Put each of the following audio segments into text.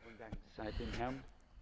und Dank sei dem Herrn.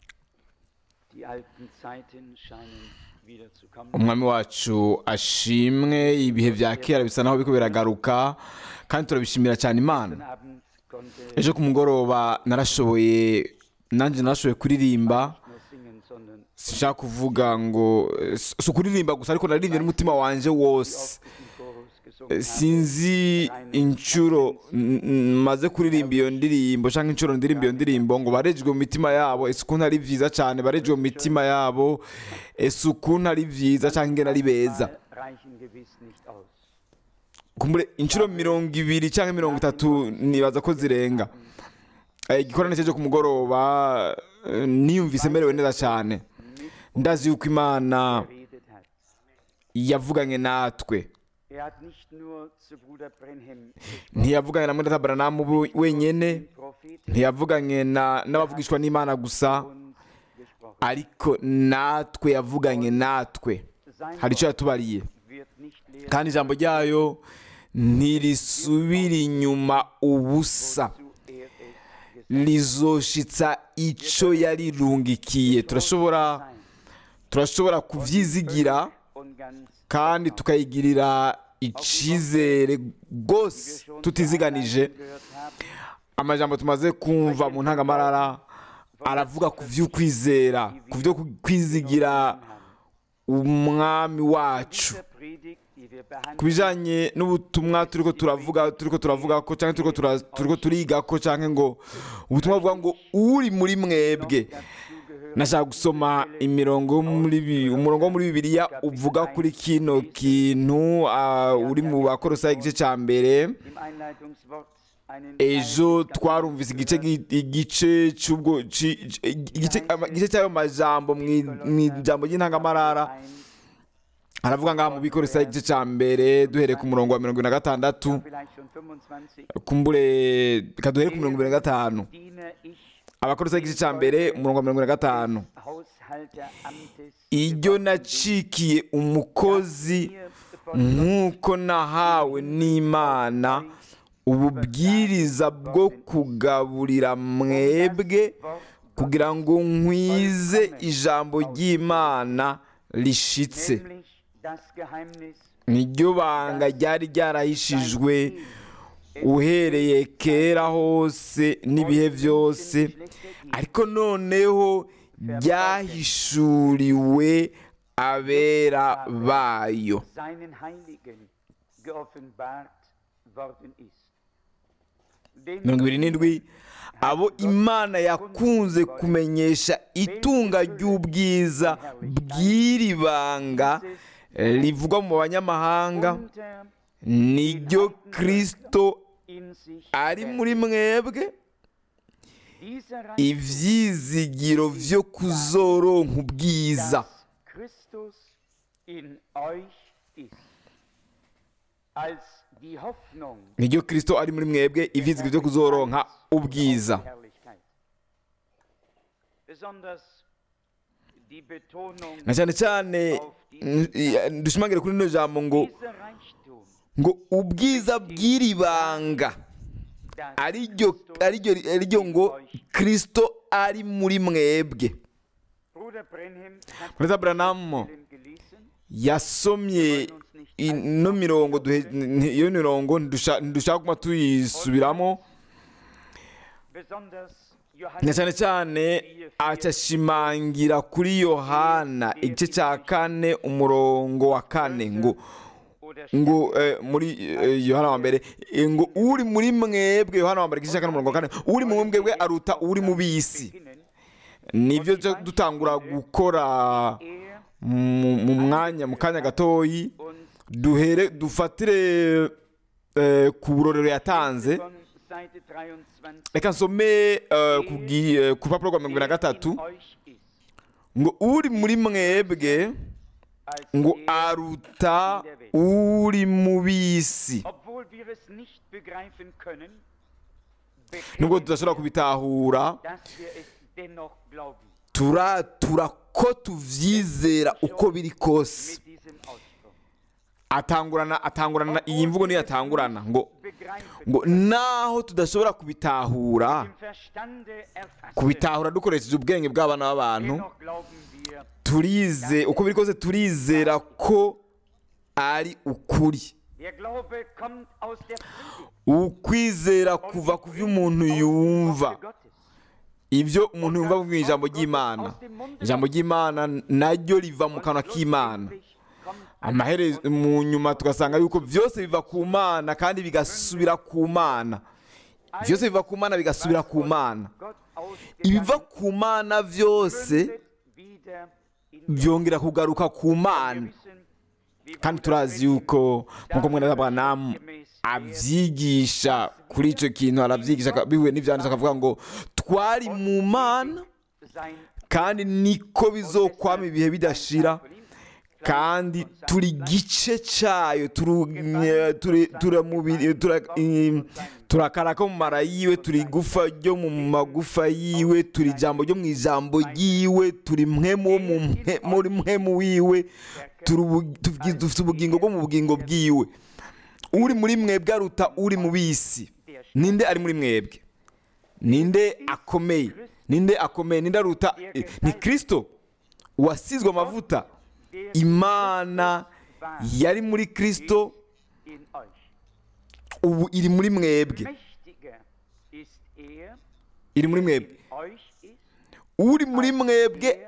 Die alten Zeiten scheinen wieder zu kommen. umwami wacu ashimwe ibihe bya kera bisa naho biriko biragaruka kandi turabishimira cyane imana Gestern Abend konnte ich ejo ku mugoroba narashoboye nanjye narashoboye kuririmba nicht nur singen, sondern sinshaka kuvuga ngo eh, si si ukuririmba gusa ariko naririmbye n'umutima wanje wose oft diesen Chorus gesungen Eh, habe. sinzi inshuro n- n- maze kuririmba iyo ndirimbo cyangwa inshuro ndirimba iyo ndirimbo ngo barejwe mu mitima yabo ese ukuntu ari byiza cyane barejwe mu mitima yabo ese ukuntu ari byiza cyangwa ingene ari beza Mal reichen gewiss nicht aus. kumbure inshuro mirongo ibiri cyangwa mirongo itatu nibaza ko zirenga Eh, igikorane cyo ku mugoroba eh, niyumvise merewe neza cyane ndazi yuko imana geredet hat. yavuganye natwe Er hat nicht nur zu Bruder Brenhem ntiyavuganye na mwenda Abrahamu bu- wenyene den Propheten ntiyavuganye na- n'abavugishwa n'imana gusa uns gesprochen. ariko natwe yavuganye natwe Sein hari icyo Wort yatubariye wird nicht leer kandi ijambo ryayo ntirisubira inyuma ubusa zu er es gesagt rizoshitsa icyo yarirungikiye turashobora sein. turashobora kubyizigira Und ganz kandi tukayigirira icyizere rwose tutiziganije gehört haben, amajambo tumaze kumva mu ntangamarara aravuga ku by'ukwizera ku byo kwizigira umwami wacu dieser Predigt, die wir ku behandeln, bijyanye n'ubutumwa turiko turavuga turiko turavuga ko cyangwa turiko tura- turiko turiga ko cyangwa ngo ubutumwa buvuga ngo uri muri mwebwe dazugehören nashaka gusoma imirongo yo muri bi- umurongo wo muri bibiliya uvuga kuri kino kintu ah, uri mu bakorosayi igice cya mbere im Einleitungswort einen ejo kleinen twarumvise igice gi- igice cy'ubwo ci- ci- igice ama- igice cy'ayo majambo mu i- mu ijambo ry'intangamarara ein, aravuga ngaha mu bikorosayi igice cya mbere duhereye ku murongo wa mirongo ine na gatandatu vielleicht schon 25, kumbure reka duhere ku mirongo ibiri na gatanu diene ich abakorosayi igice cya mbere umurongo wa mirongo ine na gatanu Haushalteramtes iryo nacikiye umukozi nk'uko nahawe n'imana ububwiriza bwo kugaburira mwebwe kugira ngo nkwize ijambo ry'imana rishitse nämlich das Geheimnis niryo banga ryari ryarahishijwe uhereye kera hose n'ibihe byose ariko noneho ryahishuriwe abera bayo seinen Heiligen geoffenbart worden ist. Den mirongo ibiri n'indwi abo imana yakunze kumenyesha itunga ry'ubwiza bw'iri banga eh, rivugwa mu banyamahanga unter niryo kirisito in sich ari muri mwebwe dieser Reich ibyizigiro byo kuzoronka ubwiza dass Christus in euch ist. Als die Hoffnung niryo kirisito ari muri mwebwe ibyizigiro byo kuzoronka ubwiza der Herrlichkeit. Besonders die Betonung na cyane cyane mm, dushimangire kuri rino jambo ngo dieser Reichtum, ngo ubwiza bw'iri banga das ariryo ariryo ariryo ngo kirisito ari muri mwebwe Bruder Brenhem hat Brother Branham Stellen gelesen. yasomye ino mirongo duhe- n- iyo mirongo ntidusha- ntidushaka kuma tuyisubiramo Besonders na Johannes cyane cyane acyashimangira kuri yohana igice cya kane umurongo wa kane ngo oder ngo eh, muri eh, yohana wa mbere eh, ngo uri muri mwebwe yohana wa mbere igice cya kane umurongo wa kane uri mu mwebwe aruta uri mu bisi beginnen, nibyo byo dutangura gukora er mu mu mwanya mu kanya gatoyi und duhere dufatire eh, ku burorero yatanze von Seite 23 reka nsome eh, ku gi- eh, ku rupapuro rwa mirongo ibiri na gatatu in euch ist, ngo uri muri mwebwe als ngo er, aruta uri mu bisi obwohl wir es nicht begreifen können, nubwo bekennen tudashobora wir, kubitahura dass wir es dennoch glauben. turatura ko tuvyizera uko biri kose Mit diesem Ausdruck. atangurana atangurana iyi mvugo niyo atangurana ngo begreifen ngo naho tudashobora kubitahura im Verstande erfassen. kubitahura dukoresheje ubwenge bw'abana b'abantu Dennoch glauben wir, turize uko biri kose turizera ko ari ukuri der Glaube kommt aus der Predigt ukwizera kuva ku byo umuntu yumva Worte Gottes. ibyo umuntu yumva mu ijambo ry'imana ijambo ry'imana naryo riva mu kanwa k'imana Schlussendlich kommt amaherezo mu nyuma tugasanga yuko byose biva ku mana kandi bigasubira ku mana byose biva ku mana bigasubira ku mana Gott ibiva ausgegangen ku mana byose mündet wieder in byongera kugaruka ku mana Wir wissen, wie kandi Bruder turazi Branham yuko nk'uko mwene abanamu abyigisha kuri icyo kintu arabyigisha aka- bihuye n'ibyanditse akavuga ngo twari mu mana sein kandi niko bizokwama ibihe bidashira kandi turi gice cyayo turu- nye- turi- turamubiri- tura- im- turakara ko mu mara yiwe turi igufa ryo mu magufa yiwe turi ijambo ryo mu ijambo ryiwe turi mwemu wo mu mhe- muri mwemu wiwe turi ubu- tugi- dufite ubugingo bwo mu bugingo bwiwe uri muri mwebwe aruta uri mu bisi ninde ari muri mwebwe ninde akomeye ninde akomeye ninde aruta eh, ni kirisito wasizwe amavuta imana yari muri kirisito in euch. ubu iri muri mwebwe Mächtiger ist er, iri muri mwebwe in euch ist, uri muri mwebwe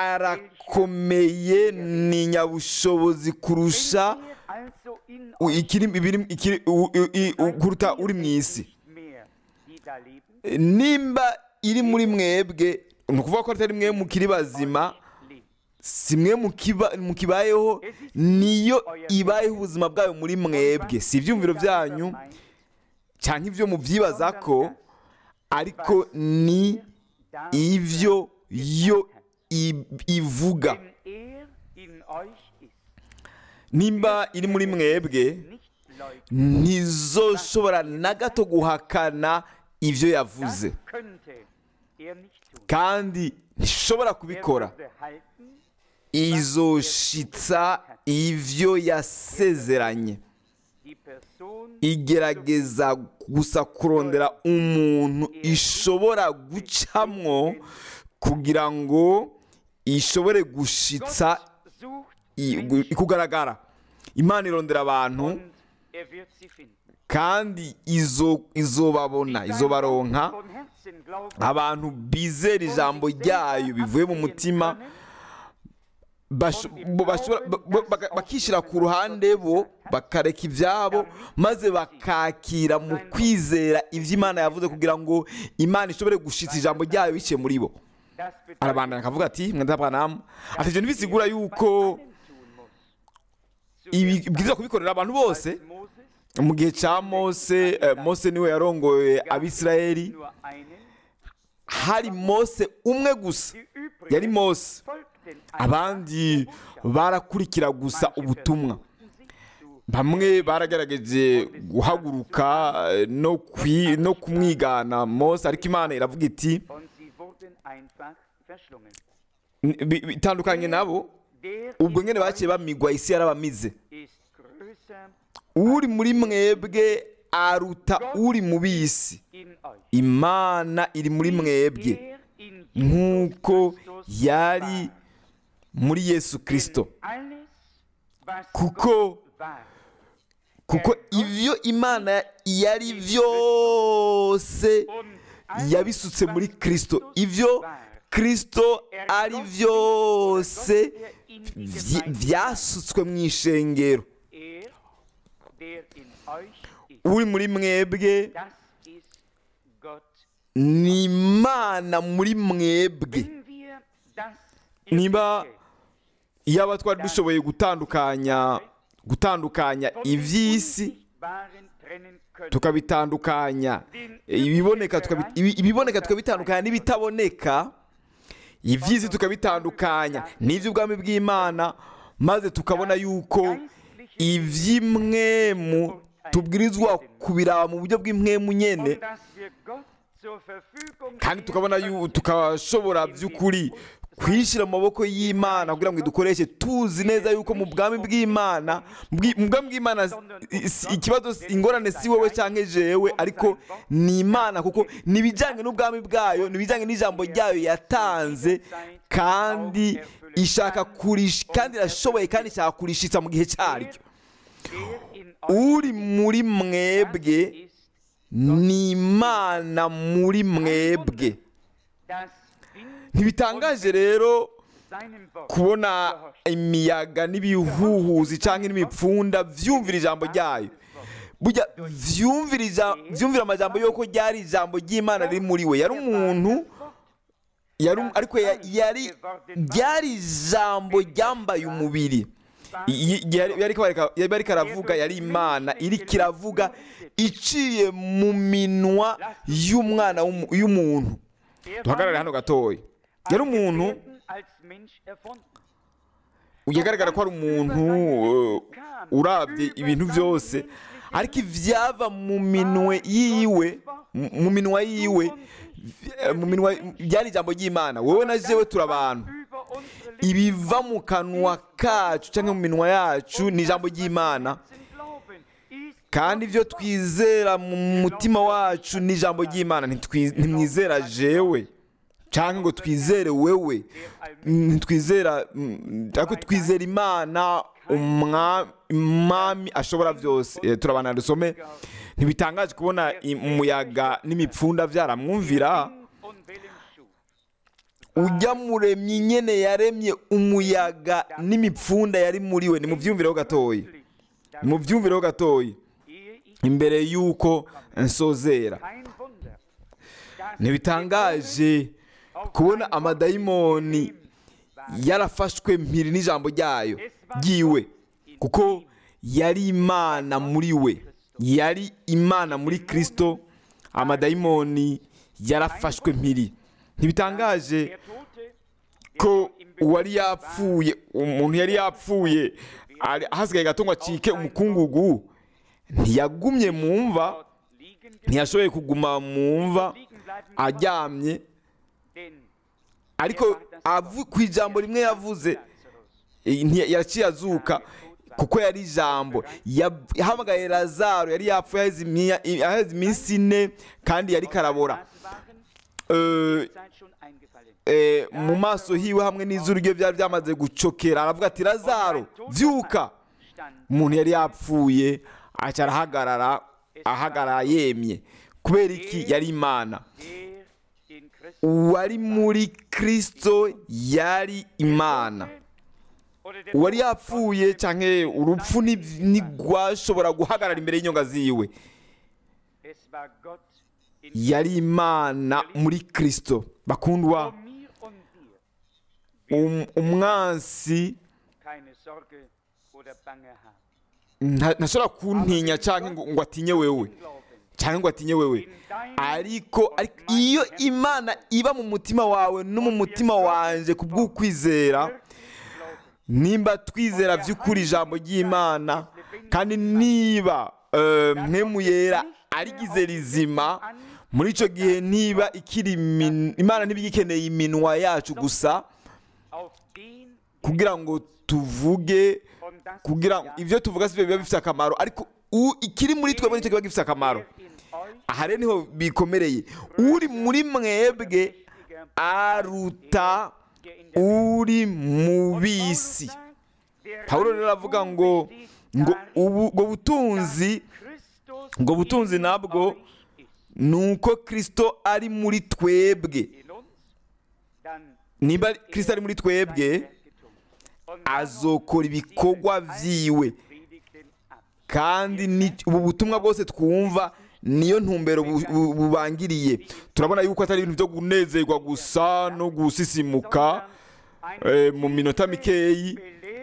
arakomeye ni nyabushobozi kurusha wenn er also in u- euch ikiri ibiri ikiri u- u- i- u- kuruta uri mu isi nicht mehr, die da leben, nimba iri muri mwebwe ni ukuvuga ko atari mwe mukiri bazima lebt. si mwe mukiba- mukibayeho niyo ibayeho ubuzima bwayo muri mwebwe si ibyumviro byanyu cyangwa ibyo mubyibaza ko ariko ni ibyo yo i- ivuga Wenn er in euch ist, nimba iri muri mwebwe nicht leugnen, ntizoshobora na gato guhakana ibyo yavuze das könnte er nicht tun. kandi ntishobora Er kubikora würde halten, izoshitsa ibyo yasezeranye die Person igerageza gusa kurondera umuntu ishobora gucamwo kugira ngo ishobore gushitsa sucht i- gu- kugaragara imana irondera abantu und er wird sie finden. kandi izo izobabona izobaronka Von Herzen glauben, abantu bizera ijambo ryayo bivuye mu mutima basho- bo- bashobora- ba- ba- baka- bakishyira ku ruhande bo bakareka ibyabo maze bakakira mu kwizera ibyo imana yavuze kugira ngo imana ishobore gushitsa ijambo ryayo biciye muri bo das bedeutet, arabandanya akavuga ati mwenda bwanamu ati ibyo ntibisigura yuko allen tun muss. ibi bwiza kubikorera abantu bose Als Moses mu gihe cya mose eh, mose niwe yarongoye abisirayeli nur einen, hari mose umwe gusa die übrigen yari mose folgten abandi barakurikira gusa ubutumwa bamwe baragerageje guhaguruka eh, no kwi- no kumwigana mose ariko imana iravuga iti und sie wurden einfach verschlungen. "N- bi- bitandukanye nabo Der ubwo in nyine baciye euch bamigwa isi yarabamize ist größer uri muri mwebwe aruta uri mu bisi in euch. imana iri muri mwebwe Er in nk'uko Christus yari war. muri yesu kirisito Alles, was Kuko- Gott war, kuko ibyo imana yari byose und alles, yabisutse was muri kirisito Christus ibyo war, kirisito ari byose er in die vy- Gemeinde byasutswe mu ishengero Er, der in euch ist, uri muri mwebwe das ist Gott. ni imana muri mwebwe Wenn wir das Niba- Irdische iyaba twari dushoboye gutandukanya gutandukanya von dem iby'isi Unsichtbaren trennen können, tukabitandukanya ibiboneka tukabi- ibi- ibiboneka tukabitandukanya n'ibitaboneka iby'isi tukabitandukanya n'iby'ubwami bw'imana maze tukabona yuko iby'imwemu tubwirizwa kubiraba mu buryo bw'imwemu nyene und dass wir Gott zur Verfügung kandi tukabona yu- tukashobora by'ukuri kwishyira mu maboko y'imana kugira ngo idukoreshe tuzi neza yuko mu bwami bw'imana bwi- mu bwami bw'imana si- si- ikibazo si- ingorane si wowe cyangwa jewe ariko ni imana kuko ni ibijyanye n'ubwami bwayo ni ibijyanye n'ijambo ryayo yatanze kandi ishaka kurish kandi irashoboye kandi ishaka kurishitsa mu gihe cyaryo uri muri mwebwe ni imana muri mwebwe ntibitangaje rero kubona imiyaga n'ibihuhuzi cyangwa n'imipfunda byumvira ijambo ryayo burya vyumvira ija- vyumvira amajambo yuko ryari ijambo ry'imana riri muri we yari umuntu yari um- ariko ya- yari ryari ijambo ryambaye umubiri I- i- yari yariko bareka- yari ariko aravuga yari imana iri kiravuga iciye mu minwa y'umwana w'umu- y'umuntu duhagarare hano gatoya yari umuntu uyagaragara ko ari umuntu uh, urabye ibintu byose ariko ivyava mu minwe yiwe mu- mu minwa yiwe v- mu minwa byari ijambo ry'imana wowe na jewe turi abantu ibiva mu kanwa kacu cyangwa mu minwa yacu ni ijambo ry'imana kandi ibyo twizera mu mutima wacu ni ijambo ry'imana Ntitwi- ntimwizera jewe cyangwa ngo twizere wewe ntitwizera mm, ariko twizera imana umwa- umwami ashobora byose Eh, turabana dusome ntibitangaje kubona i- umuyaga n'imipfunda byaramwumvira ujya muremye nyene yaremye umuyaga n'imipfunda yari muri we nimubyumvireho gatoya nimubyumvireho gatoya imbere y'uko nsozera ntibitangaje kubona amadayimoni yarafashwe mpiri n'ijambo ryayo ryiwe kuko yari imana muri we yari imana muri kirisito amadayimoni yarafashwe mpiri ntibitangaje ko uwari yapfuye umuntu yari yapfuye ari- hasigaye gato ngo acike umukungugu ntiyagumye mu mva ntiyashoboye kuguma mu mva aryamye ariko avu- ku ijambo rimwe yavuze eh, ntiya- yaciye azuka kuko yari ijambo Yab- yahamagaye lazaro yari yapfuye aheze imya- aheze iminsi ine kandi yari karabora Eh, eh, mu maso hiwe hamwe n'izuru rye byari byamaze gucokera aravuga ati lazaro byuka umuntu yari yapfuye aca arahagarara ahagarara yemye kubera iki yari imana uwari muri kirisito yari imana uwari yapfuye cyangwa urupfu nti- ntigwashobora guhagarara imbere y'inyonga ziwe yari imana muri kirisito bakundwa um- umwansi nta- ntashobora kuntinya cyangwa ngo ngo atinye wewe cyangwa ngo atinye wewe ariko ariko iyo imana iba mu mutima wawe no mu mutima wanjye ku bw'ukwizera nimba twizera by'ukuri ijambo ry'imana kandi niba eh, mpemu yera arigize rizima muri icyo gihe niba ikiri imin- imana ntibigikeneye iminwa yacu gusa kugira ngo tuvuge kugira ngo ibyo tuvuga si byo biba bifite akamaro ariko u- ikiri muri twebwe nicyo kiba gifite akamaro aha rero niho bikomereye uri muri mwebwe aruta uri mu bisi pawulo rero aravuga ngo ngo ubu ubwo butunzi ubwo butunzi nabwo ni uko kirisito ari muri twebwe niba kirisito ari muri twebwe azokora ibikorwa byiwe kandi ni- ubu butumwa bwose twumva niyo ntumbero bu- bu- bubangiriye turabona yuko atari ibintu byo kunezerwa gusa no gusisimuka eh, mu minota mikeyi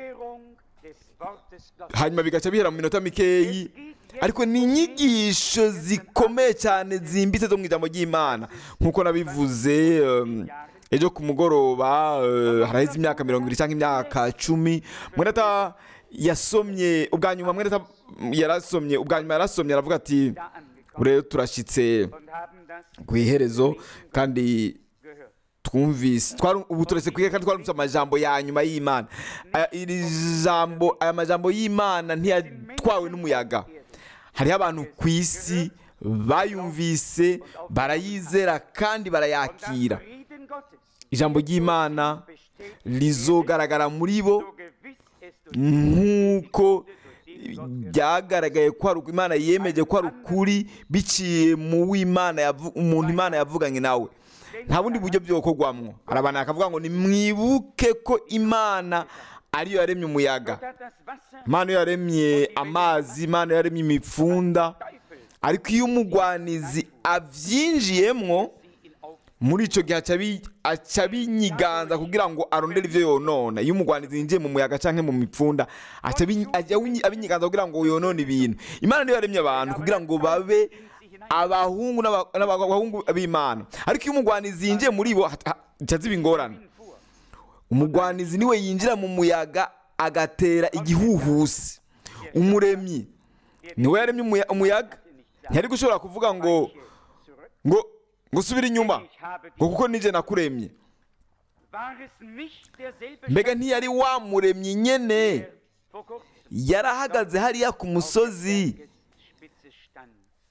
hanyuma bigaca bihera mu minota mikeyi ariko ni inyigisho zikomeye cyane zimbitse zo mu ijambo ry'imana nk'uko nabivuze um, ejo ku mugoroba uh, haraheze imyaka mirongo ibiri cyangwa imyaka cumi mwenata yasomye ubwa nyuma mwenata yarasomye ubwa nyuma yarasomye aravuga ati rero turashyitse ku iherezo kandi twumvise twari- ubu turetse kwiga kandi twarumvise amajambo ya nyuma y'imana Aya- iri jambo aya majambo y'imana ntiyatwawe n'umuyaga hariho abantu ku isi bayumvise barayizera kandi Und barayakira das Frieden Gottes ijambo ry'imana besteht rizogaragara muri bo so gewiss es durch nk'uko durch den Gott byagaragaye ko ari uko imana yemeje ko ari ukuri biciye mu w'imana yavu- umuntu imana yavuganye nawe nta bundi buryo byokorwamwo hari abantu bakavuga ngo nimwibuke ko imana ariyo yaremye umuyaga Gott hat das Wasser imana iyo yaremye amazi imana iyo yaremye imipfunda Teufel ariko iyo umugwanizi abyinjiyemwo sie in auf muri icyo gihe aca abi- aca abinyiganza kugira ngo arondere ibyo yonona iyo umugwanizi yinjiye mu muyaga cyangwa mu mipfunda aca abi- ajya awinyi- abinyiganza kugira ngo yonone ibintu imana niyo yaremye abantu kugira ngo babe abahungu n'aba- n'abahungu b'imana ariko iyo umugwanizi yinjiye muri bo hat- ha- haca ziba ingorane fuhr. umugwanizi niwe yinjira mu muyaga agatera igihuhusi umuremyi niwe yaremye umuya- umuyaga ntiyari gushobora kuvuga ngo Zurück. ngo ngo usubire inyuma Ich habe ngo die, kuko nije nakuremye war es nicht derselbe mbega ntiyari wamuremye nyene der vor kurzem yarahagaze hariya ku auf musozi der Bergspitze stand.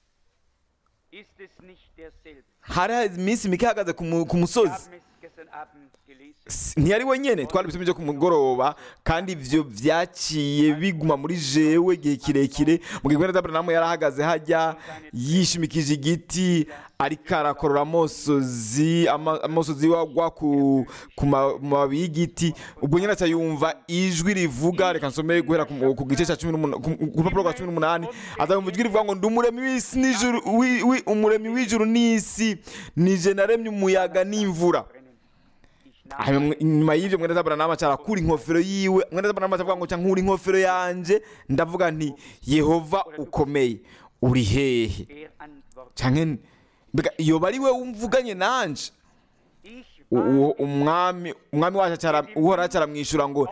Ist es nicht derselbe? hari hazi iminsi mike ahagaze ku mu- ku Wir musozi haben es gestern Abend gelesen. S- ntiyari we nyene twari ibisome byo ku mugoroba kandi ivyo vyaciye biguma muri jewe igihe kirekire mu gihe gwenda Abrahamu yarahagaze hajya yishimikije igiti ariko arakorora amosozi ama- amosozi wagwa ku ku ma- mababi y'igiti ubwo nyine aca yumva ijwi rivuga reka nsome guhera ku mu- ku gice cya cumi n'umunani ku ku rupapuro rwa cumi n'umunani azayumva ijwi rivuga ngo ndi umuremyi w'isi n'ijuru wi- wi- umuremyi w'ijuru n'isi nije naremye umuyaga n'imvura Brennen. Ich nahm Hanyuma nyuma y'ivyo mwene Abrahamu aca arakura inkofero yiwe mwene Abrahamu avuga ngo nkura inkofero yanje ndavuga nti Yehova ukomeye uri hehe er antwortet. canke mbega iyo bari we umvuganye nanje Ich U- war uwo umwami umwami wacu acara uhora acaramwishyura ngo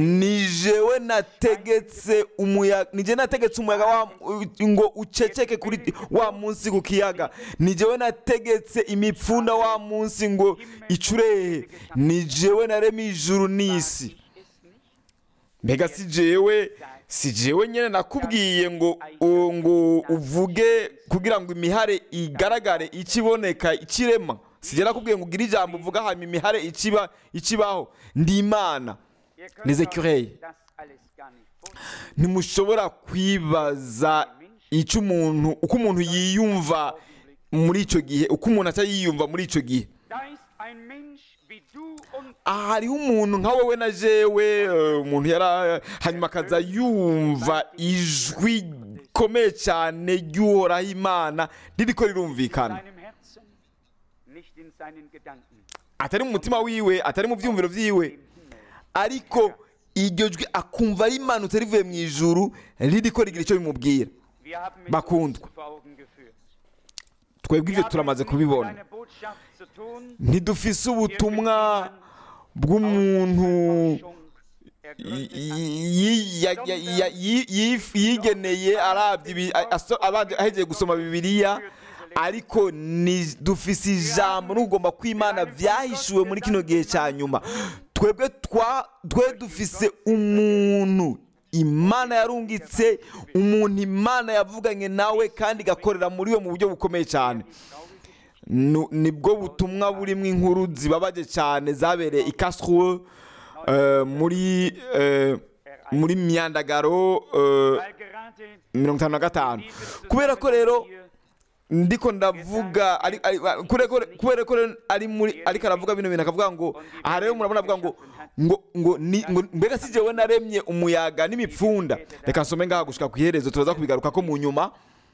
ni jewe nategetse umuyaga ni jewe nategetse umuyaga wa ngo uceceke kuri wa munsi ku kiyaga ni jewe nategetse imipfunda wa munsi ngo icurehe ni jewe naremye ijuru n'isi ich es nicht. mbega si jewe si jewe nyine nakubwiye ngo u- ngo uvuge kugira ngo imihare igaragare ikiboneka ikirema si jewe nakubwiye ngo ugire ijambo uvuga hanyuma imihare ikiba ikibaho ndi imana Ihr könnt Les euch écureuils. das alles gar nicht vorstellen. ntimushobora kwibaza icyo umuntu uko umuntu yiyumva muri icyo gihe uko umuntu aca yiyumva muri icyo gihe Da ist ein Mensch wie du und aha hariho umuntu nka wowe na jewe eh, umuntu yara hanyuma akaza yumva ijwi rikomeye cyane ry'uhoraho imana ririko rirumvikana seinem Herzen, nicht in seinen Gedanken. atari mu mutima wiwe atari mu byumviro byiwe ariko iryo jwi akumva rimanutse rivuye mu ijuru ririko rigira icyo bimubwira Wir haben es Bakundwa. uns vor Augen geführt. twebwe ibyo turamaze kubibona Eine Botschaft zu tun, ntidufise ubutumwa bw'umuntu yi- yi- ya- ya- ya- yi- yi- yigeneye arabye ibi- a- aso- abanje ahejeje gusoma bibiliya ariko ni dufise ijambo n'ugomba kwimana byahishuwe muri kino gihe cya nyuma twebwe twa twe dufise umuntu imana yarungitse umuntu imana yavuganye nawe kandi igakorera muri we mu buryo bukomeye cyane Nu- nibwo butumwa burimo inkuru zibabaje cyane zabereye i Karlsruhe eh, muri eh, muri myandagaro eh, weil gerade mirongo itanu na gatanu dieses kubera ko rero Zusammenhang ndiko ndavuga ari- ari- kubera ko- kubera ko rero ari muri ariko aravuga bino bintu akavuga ngo aha rero murabona avuga ngo ngo ngo ni ngo mbega si jewe naremye umuyaga n'imipfunda reka nsome ngaha gushika ku iherezo turaza kubigaruka ko mu nyuma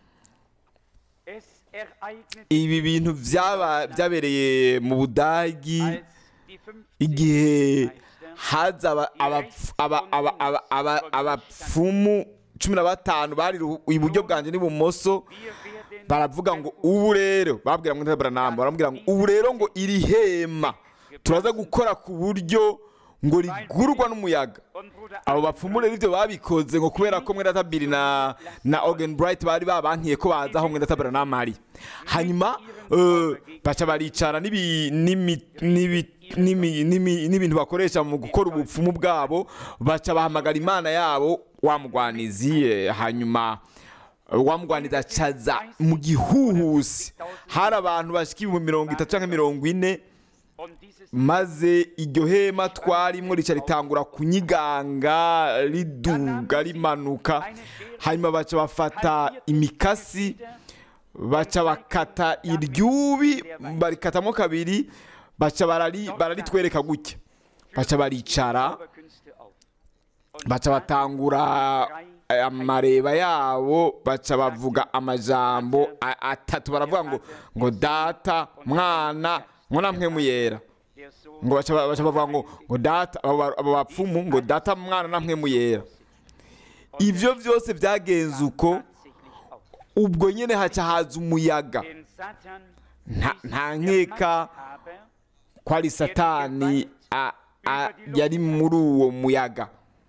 hier, es ereignet ibi bintu byaba byabereye mu budagi als die 50 igihe Meister haza aba- abapf- aba- aba- aba- aba- abapfumu cumi na batanu bari ru- iburyo bwanjye n'ibumoso wir werden baravuga ngo ubu rero babwira ngo Branham baramubwira ngo ubu rero ngo iri hema turaza gukora ku buryo ngo rigurwa n'umuyaga abo bapfumu rero ibyo babikoze ngo kubera ko mwenda tabiri na na Ogen Bright bari babankiye ko baza aho mwenda tabira n'amari hanyuma eh, baca baricara n'ibi- n'imi- n'ibi- n'imi- n'imi- n'ibintu bakoresha mu gukora ubupfumu bwabo baca bahamagara imana yabo wa mugwanizi eh, hanyuma eh, wa mugwanizi acaza mu gihuhusi hari abantu bashika ibihumbi mirongo itatu cyangwa mirongo ine maze iryo hema twarimo rica ritangura kunyiganga riduga rimanuka hanyuma baca bafata imikasi baca bakata iryubi barikatamo kabiri baca barari- bararitwereka gutya baca baricara baca batangura amareba yabo baca bavuga amajambo a- atatu baravuga ngo ngo data mwana ngo namwe muyera ngo baca baca bavuga ngo ngo data abo ba- abo bapfumu ngo data mwana namwe muyera ivyo byose byagenze uko ubwo nyene haca haza umuyaga nta nta nkeka ko ari satani a- a- yari muri uwo muyaga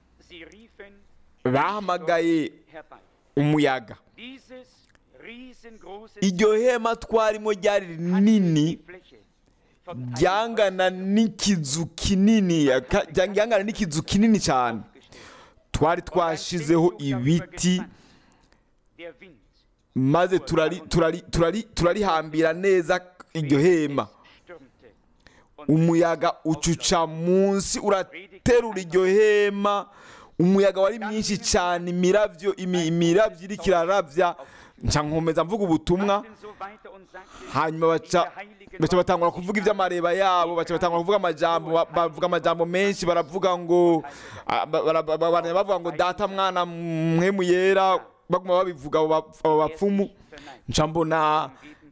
bahamagaye umuyaga iryo hema twarimo ryari rinini ryangana n'ikizu kinini ka- ryangana n'ikizu kinini cyane twari twashizeho ibiti maze turari turari turari turarihambira neza iryo hema umuyaga ucuca munsi uraterura iryo hema umuyaga wari mwinshi cyane imiravyo imi- imiravyo iriko iraravya nca nkomeza mvuga ubutumwa hanyuma baca baca batangura kuvuga iby'amareba yabo baca batangura kuvuga amajambo ba- bavuga amajambo menshi baravuga ngo ah, ba- bara- ba- bara- bavuga ngo data mwana mwemu yera baguma babivuga abo ba- abo bapfumu nca mbona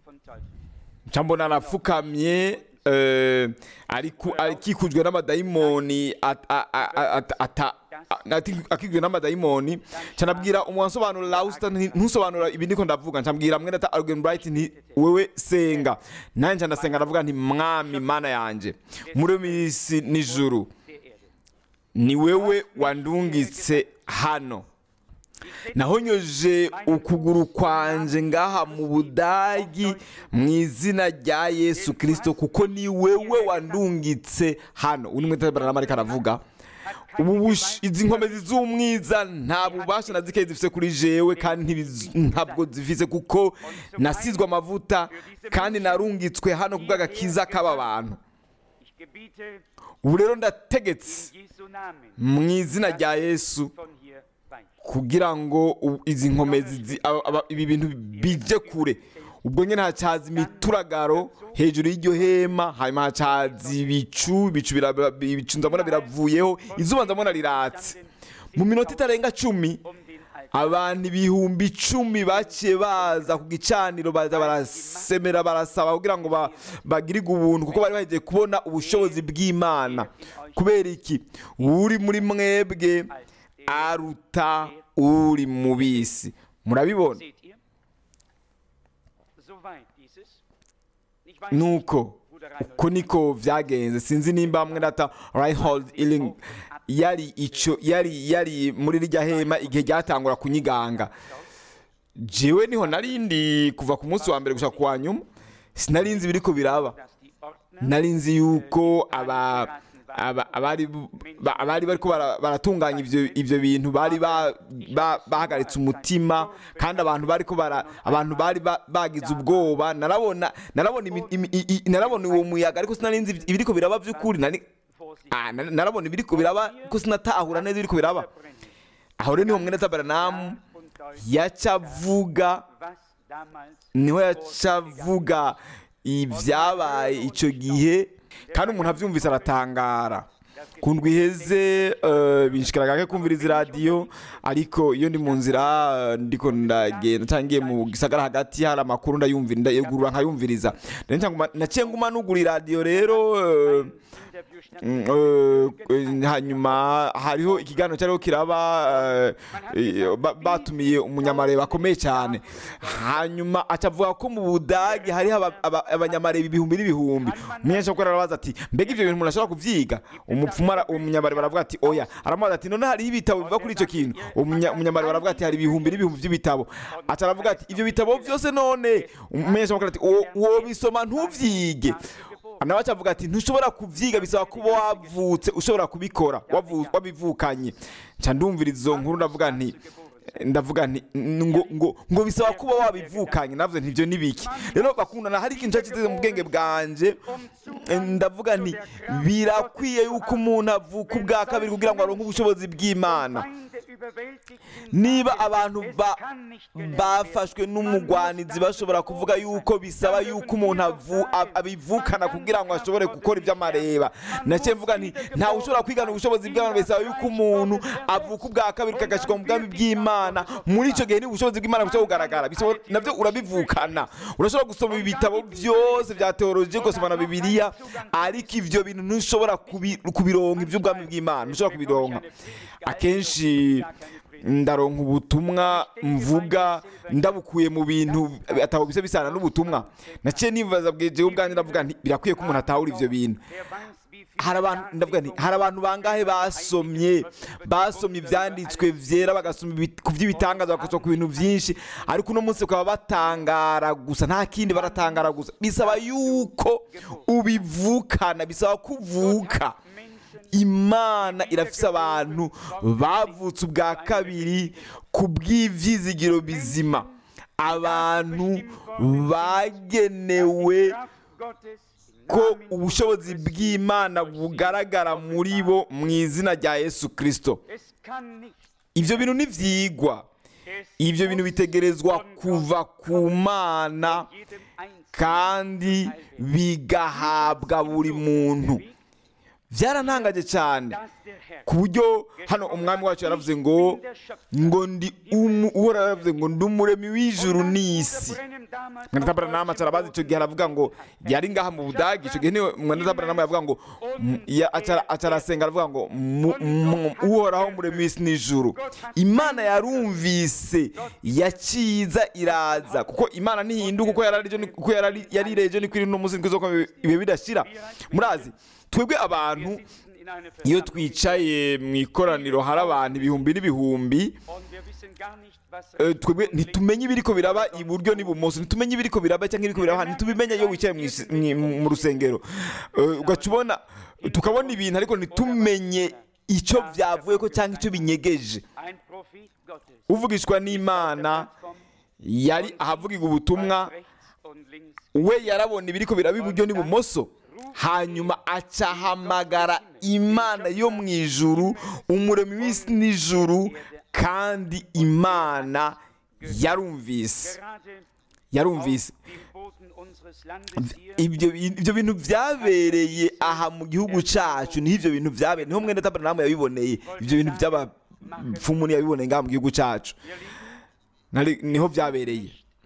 nca mbona arapfukamye eh, ariku- akikujwe n'amadayimoni at- a- a- a- at- ata- a- ati- akikujwe n'amadayimoni nca nabwira umunsobanuro lausta ntusobanura ibi ndiko ndavuga nca mbwira mwene ata Argen Bright nti wewe senga nanjye nca ndasenga ndavuga nti mwami mana yanje muri misi nijuru ni wewe wandungitse hano nahonyoje ukuguru kwanje ngaha mu budagi mu izina rya yesu kirisito kuko ni wewe wandungitse hano uyu mwete baramarika aravuga ubu bush- izi nkomezi z'umwiza nta bubasha na zikeyi zifite kuri jewe kandi ntibiz- ntabwo zifise kuko nasizwe amavuta kandi narungitswe hano kubw'agakiza k'aba bantu ubu rero ndategetse mu izina rya yesu kugira ngo u- izi nkomezi zi- aba- aba- ibi bintu bije kure ubwo nyine hacaza imituragaro hejuru y'iryo hema hanyuma hacaza ibicu ibicu biraba- ibicu ndabona biravuyeho izuba ndabona riratse mu minota itarenga cumi abantu ibihumbi icumi baciye baza ku gicaniro baza barasemera barasaba kugira ngo ba- bagirirwe ubuntu kuko bari bagiye kubona ubushobozi bw'imana kubera iki uri muri mwebwe aruta uri mu bisi murabibona nuko uko niko byagenze sinzi nimba mwe data Reinhold Illing yari ico yari yari muri rirya hema igihe ryatangura kunyiganga jewe niho narindi kuva ku munsi wa mbere gushaka kuwa nyuma sinari nzi biriko biraba nari nzi yuko aba aba- abari ba- abari bariko bara- baratunganya ivyo ivyo bintu bari ba- ba- bahagaritse umutima kandi abantu bariko bara abantu bari ba- bagize ubwoba narabona narabona imi- imi- i- i- narabona uwo muyaga ariko sinari nzi ibiriko biraba vy'ukuri nari Ah, na- narabona ibiriko biraba ko sinatahura neza ibiriko biraba aho rero niho mwene tabaranamu yaca avuga niho yaca avuga ibyabaye icyo gihe kandi umuntu abyumvise aratangara ku ndwi iheze eh, binshikira gake kumviriza iradiyo ariko iyo ndi mu nzira eh, ndiko ndagenda cyangwa ngiye mu gisagara hagati hari amakuru ndayumvira ndayegurura nkayumviriza Rero nca nguma- naciye nguma nugura iradiyo rero eh, Mm, eh, eh, hanyuma hariho ikiganiro cyariho kiraba eh, eh, ba- batumiye umunyamareba akomeye cyane hanyuma acavuga ko mu budage hariho aba- aba- abanyamareba ibihumbi n'ibihumbi umunyeshuri arabaza ati mbega ibyo bintu umuntu ashobora kubyiga umupfumu ara- umunyamareba aravuga ati oya aramubaza ati none hariho ibitabo biva kuri icyo kintu Umunya- umunyamareba aravuga ati hari ibihumbi n'ibihumbi by'ibitabo aca aravuga ati ibyo bitabo byose none umunyeshuri ati "Uwo- uwo bisoma ntubyige nawe acavuga ati ntushobora kubyiga bisaba kuba wavutse ushobora kubikora wavu- wabivukanye nca ndumvira izo nkuru ndavuga nti ndavuga nti ngo ngo ngo bisaba kuba wabivukanye navuze nti ibyo ni biki rero bakundana hari ikintu cyashyize mu bwenge bwanje eh, ndavuga nti birakwiye yuko umuntu avuka ubwa kabiri kugira ngo aronke ubushobozi bw'imana niba abantu ba- bafashwe n'umugwanizi bashobora kuvuga yuko bisaba yuko umuntu avu- ab- abivukana kugira ngo ashobore gukora iby'amareba nacyo mvuga nti ntawe ushobora kwigana ubushobozi bw'imana bisaba yuko umuntu avuka ubwa kabiri kagashyirwa mu bwami bw'imana muri icyo gihe ni ubushobozi bw'imana bushobora kugaragara Bisaba- nabyo urabivukana urashobora gusoma ibitabo byose bya teoloji ugasoma na bibiliya ariko ibyo bintu ntushobora kubi- kubironka iby'ubwami bw'imana ntushobora kubironka akenshi ndaronka ubutumwa mvuga ndabukuye mu bintu atabo bisa bisana n'ubutumwa naciye nibaza bwejewe ubwanjye ndavuga nti birakwiye ko umuntu atahura ivyo bintu hari abantu ndavuga nti hari abantu bangahe basomye basomye ibyanditswe byera bagasoma ibi- ku by'ibitangaza bagasoma ku bintu byinshi ariko uno munsi bakaba batangara gusa nta kindi baratangara gusa bisaba yuko ubivukana bisaba kuvuka imana irafise abantu bavutse ubwa kabiri ku bw'ivyizigiro bizima abantu bagenewe ko ubushobozi bw'imana bugaragara muri bo mu izina rya yesu kirisito ibyo bintu ntibyigwa ibyo bintu bitegerezwa kuva ku mana kandi bigahabwa buri muntu byarantangaje cyane ku buryo hano umwami wacu yaravuze ngo ngo ndi umu uwo yaravuze ngo ndi umuremi w'ijuru n'isi mwenda nama arabazi icyo gihe aravuga ngo yari ngaha mu budage icyo gihe niwe mwenda nama yavuga ngo mm, ya- acara- acarasenga aravuga ngo mu- mu- uhoraho umuremi w'isi n'ijuru imana yarumvise yaciza iraza kuko imana ntihinduka uko yari ari- uko yari ari- yari ireje niko iri n'umunsi niko izoko ibihe bidashira murazi twebwe abantu iyo twicaye mu ikoraniro hari abantu ibihumbi n'ibihumbi eh, twebwe ntitumenye ibiriko biraba iburyo n'ibumoso ntitumenye ibiriko biraba cyangwa ibiriko biraba ntitubimenye iyo wicaye mu isi- mu- mu rusengero Eh, ugaca ubona tukabona ibintu ariko ntitumenye icyo byavuye ko cyangwa icyo binyegeje uvugishwa n'imana yari ahavugirwa ubutumwa we yarabona ibiriko biraba iburyo n'ibumoso hanyuma acahamagara imana yo mu ijuru umuremyi w'isi n'ijuru kandi imana yarumvise yarumvise ibyo ibyo bintu byabereye aha mu gihugu cyacu niho ibyo bintu byabereye niho mwenda tabernamu yabiboneye ibyo bintu by'abapfumu yabiboneye ngaha mu gihugu cyacu Nari- niho byabereye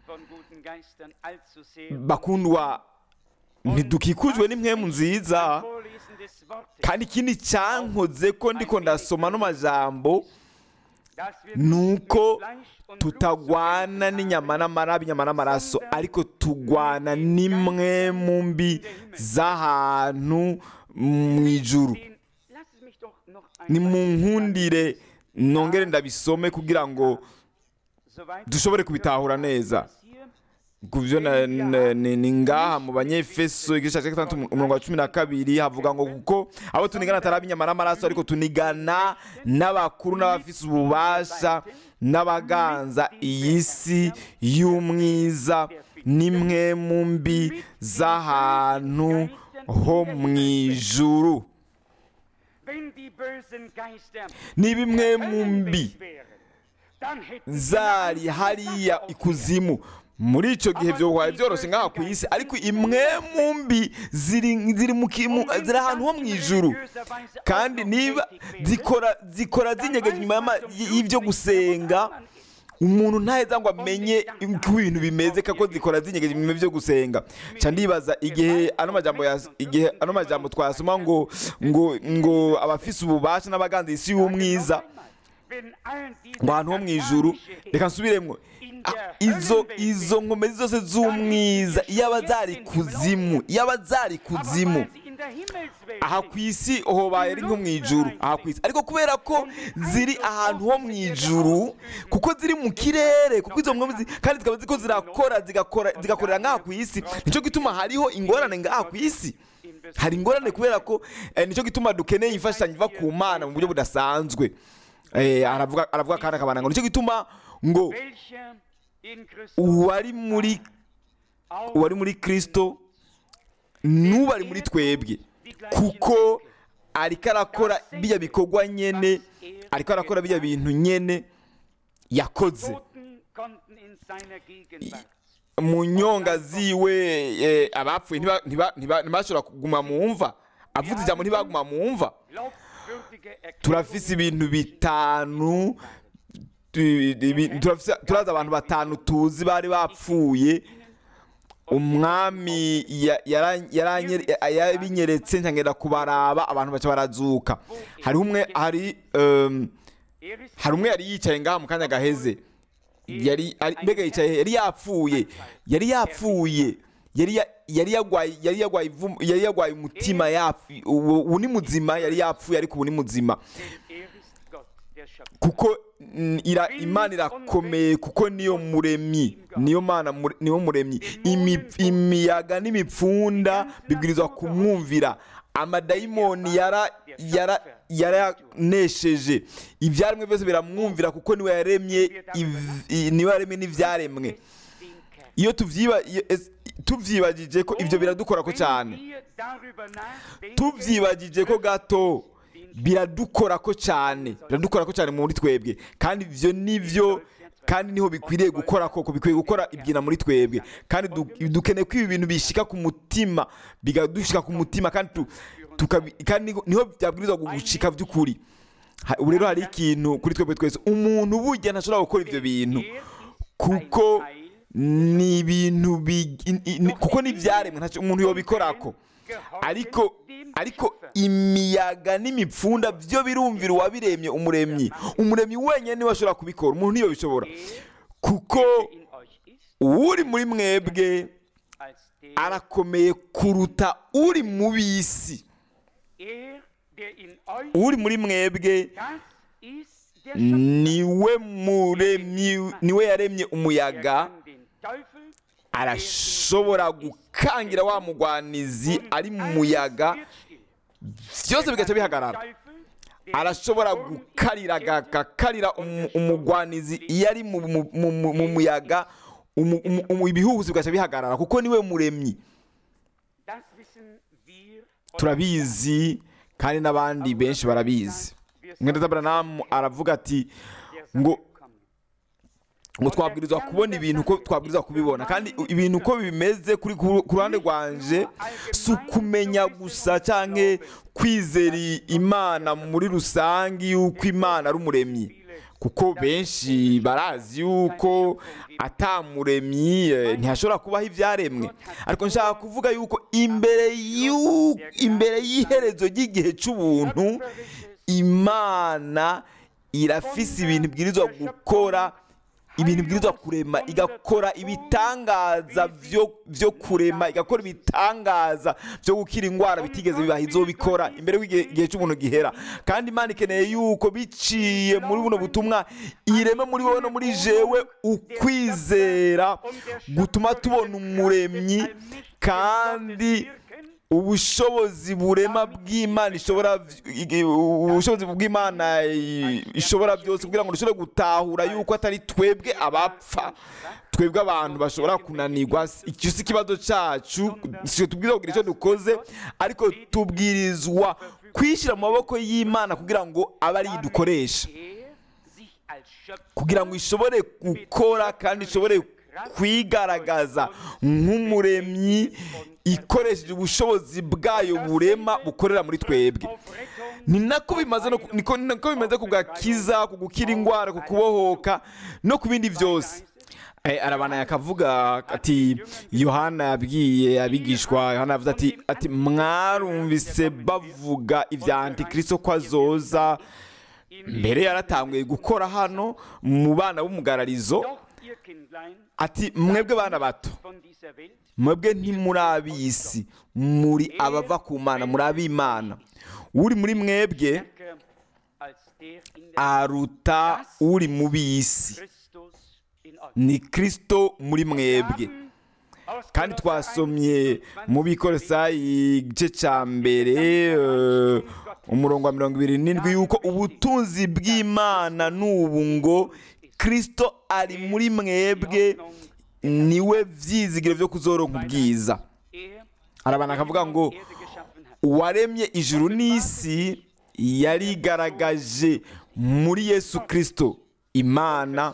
bakundwa ntidukikujwe n'impwemu nziza kandi ikindi cyankoze ko ndiko ndasoma no majambo nuko tutagwana n'inyama n'amarabi inyama n'amaraso ariko tugwana n'imwe mu mbi z'ahantu mu ijuru ni mu nkundire nongere ndabisome kugira ngo dushobore kubitahura neza ku byo na- na- ni ni ngaha mu banyefeso igice cya gatandatu umurongo wa cumi na kabiri havuga ngo kuko abo tunigana atari ab'inyama n'amaraso ariko tunigana n'abakuru n'abafise ububasha n'abaganza iyi si y'umwiza n'imwe mu mbi z'ahantu ho mu ijuru ni bimwe mu mbi zari hariya ikuzimu muri icyo gihe byobaye byoroshye ngaha ku isi ariko imwe mu mbi ziri ziri mu kimu ziri ahantu ho mu ijuru kandi niba zikora zikora zinyegeje inyuma y'ama- y'ibyo gusenga umuntu ntaheza ngo amenye uko ibintu bimeze kako zikora zinyegeje ibintu byo gusenga nca ndibaza igihe ano majambo yas- igihe ano majambo twasoma ngo ngo ngo abafise ububasha n'abaganza isi y'umwiza ngo ahantu ho mu ijuru reka nsubiremwo Ah, izo izo nkomezi zose z'umwiza iyaba zari kuzimu iyaba zari kuzimu aha ku isi hobaye ari nko mu ijuru aha ku isi ariko kubera ko ziri ahantu ho mu ijuru kuko ziri mu kirere kuko izo nkomezi kandi zikaba ziko zirakora zigakora zigakorera ngaha ku isi nicyo gituma hariho ingorane ngaha ku isi hari ingorane kubera ko eh, nicyo gituma dukeneye imfashanyo iva ku mana mu buryo budasanzwe Eh, aravuga aravuga kandi akabana ngo nicyo gituma ngo uwari muri uwari muri kristo n'ubu ari muri twebwe kuko ariko arakora bijya bikorwa nyene ariko arakora bijya bintu nyene yakoze mu nyonga ziwe eh, abapfuye ntiba- ntiba- ntiba- ntibashobora kuguma mu mva avuze ijambo ntibaguma mu mva turafise ibintu bitanu tu- ibi- turafise- turazi abantu batanu tuzi bari bapfuye umwami ya- yara- yaranye- yabinyeretse nkangenda kubaraba abantu baca barazuka hariho umwe hari um, hari umwe yari yicaye ngaha mu kanya gaheze yari ari- mbega yicaye yari yapfuye yari yapfuye yari ya- yari yagwaye yari yagwaye ivu- yari yagwaye umutima yapfu ubu ubu ni muzima yari yapfuye ariko ubu ni muzima kuko mm, ira, imana irakomeye kuko niyo muremyi niyo mana mure- niyo muremyi Imi- imiyaga n'imipfunda bibwirizwa kumwumvira amadayimoni yara yara yaranesheje ibyaremwe byose biramwumvira kuko niwe yaremye iv- i- niwe yaremye n'ibyaremwe iyo tuvyiba iyo- es- tuvyibagije ko ibyo biradukora ko cyane tubyibagije ko gato biradukora ko cyane biradukora ko cyane muri twebwe kandi ibyo nibyo kandi niho bikwiriye gukora koko bikwiye gukora ibyina muri twebwe kandi du- dukeneye ko ibi bintu bishika ku mutima bigadushika ku mutima kandi tu- tukabi- kandi niho- niho byabwirizwa gushika by'ukuri Ha- ubu rero hari ikintu kuri twebwe twese umuntu burya ntashobora gukora ibyo bintu kuko ni ibintu bi- i- i- ni- kuko n'ibyaremwe ntacyo umuntu yobikorako ariko ariko imiyaga n'imipfunda byo birumvira uwabiremye umuremyi umuremyi wenyine niwe ashobora kubikora umuntu niyo bishobora kuko uri muri mwebwe arakomeye kuruta uri mu bisi uri muri mwebwe niwe muremyi niwe yaremye umuyaga arashobora gukangira wa mugwanizi ari mu muyaga byose bigaca bihagarara arashobora gukarira agakarira umu- umugwanizi iyo ari mu- mu- mu mu- mu muyaga umu- umu- umu- ibihuhusi bigaca bihagarara kuko niwe muremyi turabizi kandi n'abandi benshi barabizi mwenda Branham aravuga ati ngo ngo twabwirizwa kubona ibintu uko twabwirizwa kubibona kandi ibintu uko bimeze kuri ku ku ruhande rwanje si ukumenya gusa cyangwa kwizera imana muri rusange yuko imana ari umuremyi kuko benshi barazi yuko atamuremyi eh, ntihashobora kubaho ibyaremwe ariko nshaka kuvuga yuko imbere y'u- imbere y'iherezo ry'igihe cy'ubuntu imana irafise ibintu ibwirizwa gukora ibintu ibwirizwa kurema igakora ibitangaza byo byo kurema igakora ibitangaza byo gukira indwara bitigeze bibaha izobikora imbere y'igihe igihe cy'umuntu gihera kandi imana ikeneye yuko biciye muri buno butumwa ireme muri wowe no muri jewe ukwizera gutuma tubona umuremyi kandi ubushobozi burema bw'imana ishobora ubushobozi bw'imana i- ishobora byose kugira ngo dushobore gutahura yuko atari twebwe abapfa twebwe abantu bashobora kunanirwa icyo si ikibazo cyacu si tubwirizwa kugira icyo dukoze ariko tubwirizwa kwishyira mu maboko y'imana kugira ngo abe ari dukoresha kugira ngo ishobore gukora kandi ishobore kwigaragaza nk'umuremyi ikoresheje ubushobozi bwayo burema bukorera muri twebwe ni nako bimaze no ku- niko- ni nako bimaze ku gakiza ku gukira indwara ku kubohoka no ku bindi byose Eh, arabana yakavuga ati yohana yabwiye abigishwa yohana yavuze ati ati mwarumvise bavuga ibya antikristo ko azoza mbere yaratanguye gukora hano mu bana b'umugararizo Doch ihr Kindlein ati mwebwe bana bato von dieser Welt mwebwe ntimuri ab'isi muri abava ku mana muri ab'imana uri muri mwebwe stärker als der in der aruta uri mu b'isi Christus in euch. ni kristo muri mwebwe Aus kandi Kolosser twasomye 1, mu bikorosayi igice cya mbere eh, umurongo wa mirongo ibiri n'indwi yuko ubutunzi bw'imana n'ubu ngo kristo ari muri mwebwe niwe byizigiro byo kuzoronka ubwiza er arabana akavuga ngo Erde geschaffen hat. uwaremye ijuru n'isi yarigaragaje muri yesu kristo imana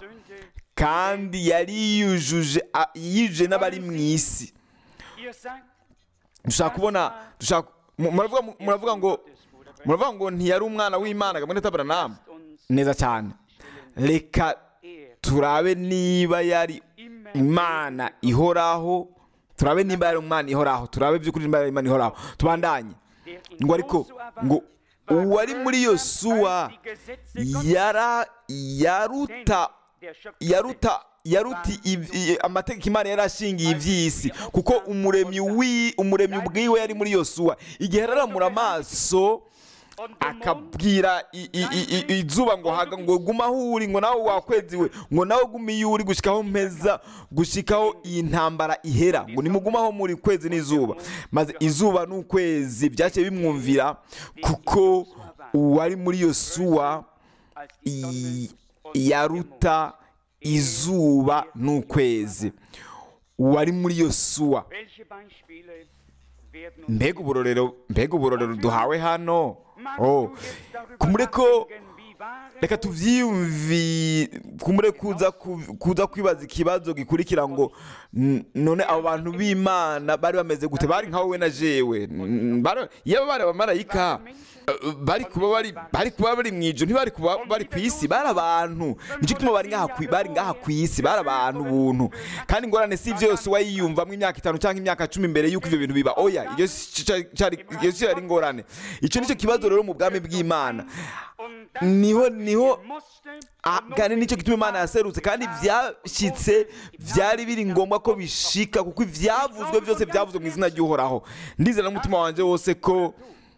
kandi yari yiyujuje a- yiyujuje n'abari mu isi Ihr sagt, dushaka kubona dushaka mu- muravuga muravuga ngo muravuga ngo ntiyari umwana w'imana gamwe n'atabaranamu uns neza cyane reka er turabe niba yari immer imana ihoraho turabe niba yari umwana ihoraho turabe by'ukuri niba yari imana ihoraho tubandanye der in ngo ariko Josua ngo war, uwari muri yosuwa als die Gesetze Gottes, yara yaruta der Schöpfer yaruta yaruta iv- i- amategeko imana yari ashingiye iby'isi kuko umuremyi wi umuremyi ubwiwe yari muri yosuwa igihe araramura amaso und der Mond akabwira i- i- i- i- izuba ngo haga ngo guma aho uri ngo nawe wakweziwe ngo nawe gume iyo uri gushikaho mpeza gushikaho iyi ntambara ihera ngo nimugumaho muri kwezi n'izuba maze izuba n'ukwezi byaciye bimwumvira kuko uwari muri yosuwa als die Sonne i- und der yaruta izuba n'ukwezi uwari muri yosuwa Mond. Welche Beispiele werden uns mbega uburorero mbega uburorero duhawe hano Magst oh du jetzt darüber kumure ko nachdenken, wie wahre reka tubyiyumvi kumure kuza ku- kuza kwibaza ikibazo gikurikira ngo n- none abo bantu b'imana bari bameze gute bari nka wowe na jewe N- bari- iyo bari abamarayika eh, bari kuba bari bari kuba bari mu ijoro ntibari kuba bari ku isi bari abantu nicyo gituma bari ngaha ku- bari ngaha ku isi bari abantu buntu kandi ingorane si ibyo yose wayiyumvamo imyaka itanu cyangwa imyaka cumi mbere y'uko ibyo bintu biba oya iyo si cyo cyari- iyo si yari ingorane icyo nicyo kibazo rero mu bwami bw'imana und das niho niho musste Ah, kandi nicyo gituma imana yaserutse kandi byashyitse byari biri ngombwa ko bishika kuko ibyavuzwe byose byavuzwe mu izina ry'uhoraho ndizera n'umutima wanjye wose ko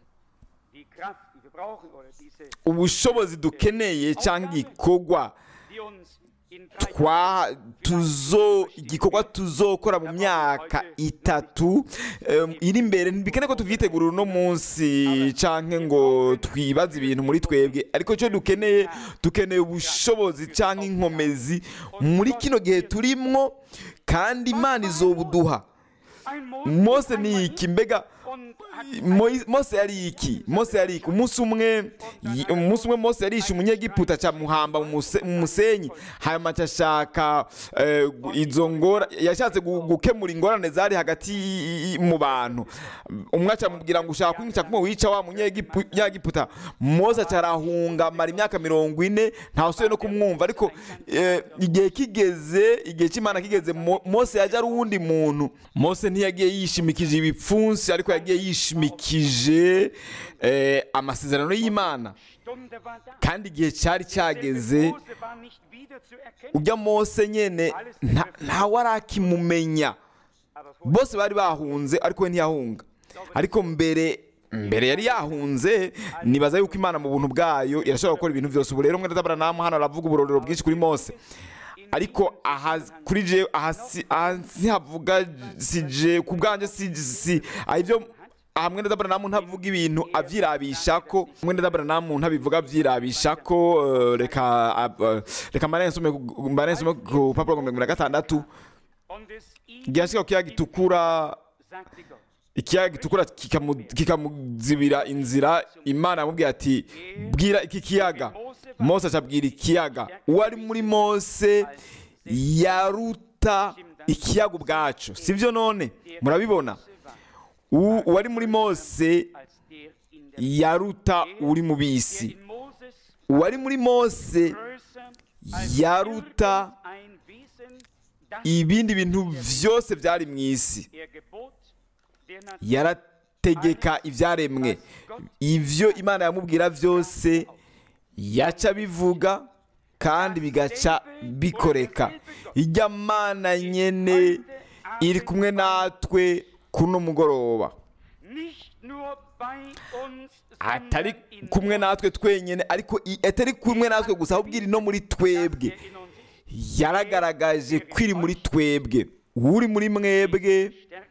die Kraft, die wir brauchen, oder diese, ubushobozi dukeneye cyangwa igikorwa die uns in drei twa tuzo igikorwa tuzokora mu myaka itatu em, iri imbere ntibikene ko tuvyitegura uno munsi canke ngo twibaze ibintu muri twebwe ariko icyo dukeneye dukeneye ubushobozi canke inkomezi muri kino gihe turimwo kandi imana izobuduha ein mose ni iki mbega und hat Moise- mose yari iki mose yari iki umunsi umwe yi- umunsi umwe mose yarishe umunyegiputa cya muhamba mu muse- mu musenyi hanyuma ashaka eh, gu- izo ngora yashatse gu- gukemura ingorane zari hagati y- y- mu bantu umwe acamubwira ngo ushaka kwica kumwe wica wa munyegipu- munyegiputa mose acarahunga amara imyaka mirongo ine ntawusubiye no kumwumva ariko eh, igihe kigeze igihe cy'imana kigeze Mo- mose yaje ari uwundi muntu mose ntiyagiye yishimikije ibipfunsi ariko yagiye yishimikije eh, amasezerano y'imana Stunde war da. kandi igihe cyari cyageze Mose war nicht wieder zu erkennen. ujya mose nyene nta- ntawe arakimumenya Aber vor bose bari bahunze ariko we ntiyahunga ariko mbere mbere yari yahunze nibaza yuko imana mu buntu bwayo irashobora gukora ibintu byose ubu rero mwene Aburahamu hano aravuga uburorero bwinshi kuri mose ariko aha kuri je aha si- aha ntihavuga si je ku bwanjye si si aha ibyo aha mwene Aburahamu ntavuga ibintu abyirabisha ko mwene Aburahamu ntabivuga abyirabisha ko eh, reka ab- eh, reka mbare nsome ku- mbare nsome ku rupapuro rwa mirongo ibiri na gatandatu und es ihm igihe ashika ku kiyaga gitukura sagte Gott, ikiyaga gitukura kikamu- kikamuzibira inzira imana yamubwiye ati bwira iki kiyaga mose acabwira ikiyaga uwo ari muri mose yaruta yaruta ikiyaga ubwacu sibyo none murabibona U- uwari muri mose yaruta uri mu bisi uwari muri mose yaruta ibindi bintu byose byari mu isi yarategeka ibyaremwe ibyo imana yamubwira byose yaca bivuga kandi bigaca bikoreka ijya mana nyene iri kumwe natwe kuno mugoroba atari kumwe natwe twenyine ariko i- atari kumwe natwe gusa ahubwo iri no muri twebwe yaragaragaje ko iri muri twebwe uri muri mwebwe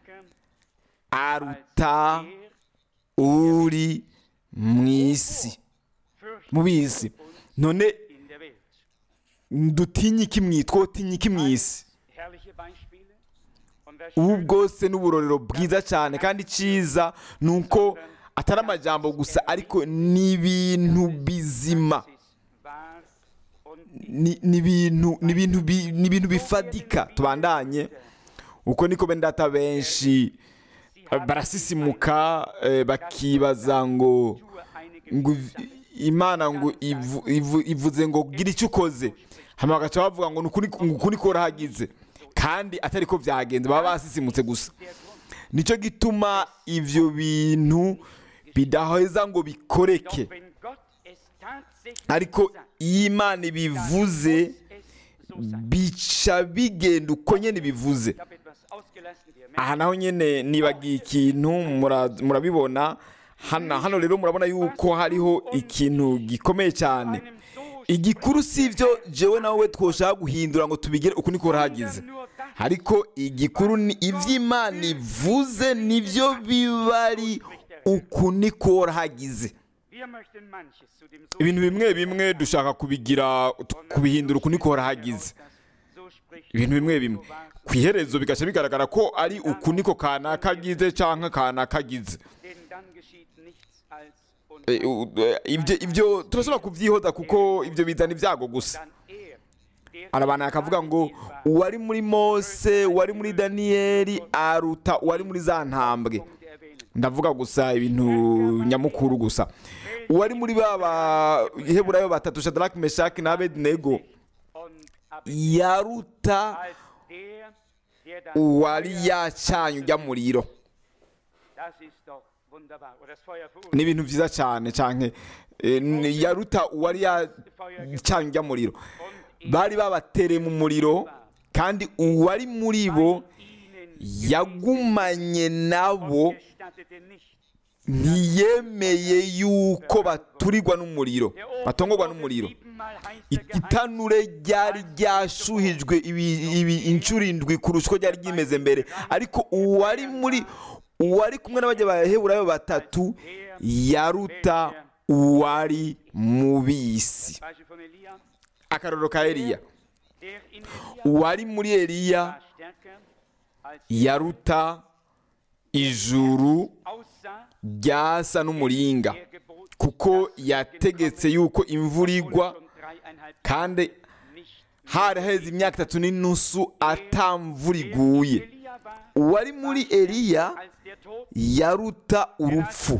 aruta uri mu isi mu bisi none dutinye iki mu twotinye iki mu isi ubu bwose ni uburorero bwiza cyane kandi cyiza ni uko atari amajambo gusa ariko ni ibintu bizima ni ni ibintu ni ibintu bi- ni ibintu bifadika tubandanye uko niko bene data benshi eh, barasisimuka eh, bakibaza ngo ngo iv- imana ngo ivu- ivu- ivuze ngo gira icyo ukoze hanyuma bagaca bavuga ngo ni ukuri ngo ukuri korahagize kandi atari ko byagenze baba basisimutse gusa nicyo gituma ibyo bintu bidaheza ngo bikoreke ariko iyo imana ibivuze bica bigenda uko nyine bivuze aha naho nyine nibagiye ikintu mura- murabibona hano hano rero murabona yuko hariho ikintu gikomeye cyane igikuru si ibyo jewe nawe twoshaka guhindura ngo tubigire uku niko hagize ariko igikuru ni iby'imana ivuze nibyo biba ari uku niko hagize ibintu bimwe bimwe dushaka kubigira kubihindura uku niko hagize ibintu bimwe bimwe ku iherezo bigaca bigaragara ko ari uku niko kanaka agize cyangwa kanaka agize Eh, u- eh, ibyo ibyo turashobora kubyihoza kuko ibyo bizana ibyago gusa hari abantu bakavuga ngo uwari muri mose uwari muri daniyeli aruta uwari muri za ntambwe ndavuga gusa ibintu nyamukuru gusa uwari muri ba baheburayo batatu shadaraki meshaki na abedinego yaruta uwari yacanye ujya muriro ni ibintu byiza cyane cyane eh, n- yaruta uwari yacanye ujya muriro bari babatereye mu muriro kandi uwari muri bo yagumanye nabo ntiyemeye yuko baturirwa n'umuriro batongorwa n'umuriro I- itanure ryari ryashuhijwe ibi- ibi inshuro indwi kurusha uko ryari ryimeze mbere ariko uwari muri uwari kumwe n'abajya baheburayo batatu yaruta uwari mu bisi akarorero ka eliya uwari muri eliya yaruta ijuru ryasa n'umuringa kuko yategetse yuko imvura igwa kandi hari haheze imyaka itatu n'inusu atamvura iguye uwari muri eliya yaruta urupfu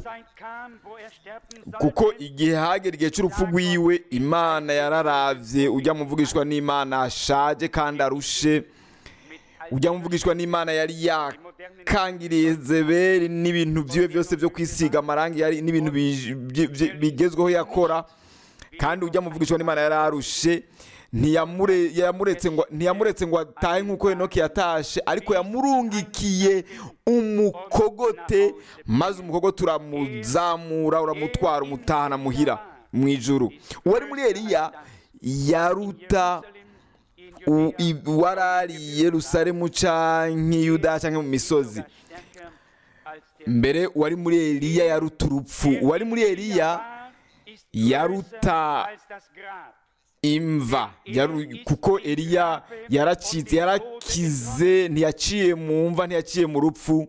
kuko igihe hagera igihe cy'urupfu rwiwe imana yararavye ujya muvugishwa n'imana ashaje kandi arushe ujya muvugishwa n'imana yari yakangiriye zeberi n'ibintu byiwe byose byo kwisiga amarangi yari n'ibintu bi- bi- bi- bigezweho yakora kandi ujya muvugishwa n'imana yari arushe ntiyamure yamuretse ngo ntiyamuretse ngo atahe nk'uko Henoki yatashe ariko yamurungikiye umukogote maze umukogote uramuzamura uramutwara umutahana muhira mu ijuru uwari muri Eliya yaruta u- i- uwarari i Yerusalemu canke i Yuda canke mu misozi mbere uwari muri Eliya yaruta urupfu uwari muri Eliya yaruta imva yaru- kuko Eliya yaracitse yarakize ntiyaciye mu mva ntiyaciye mu rupfu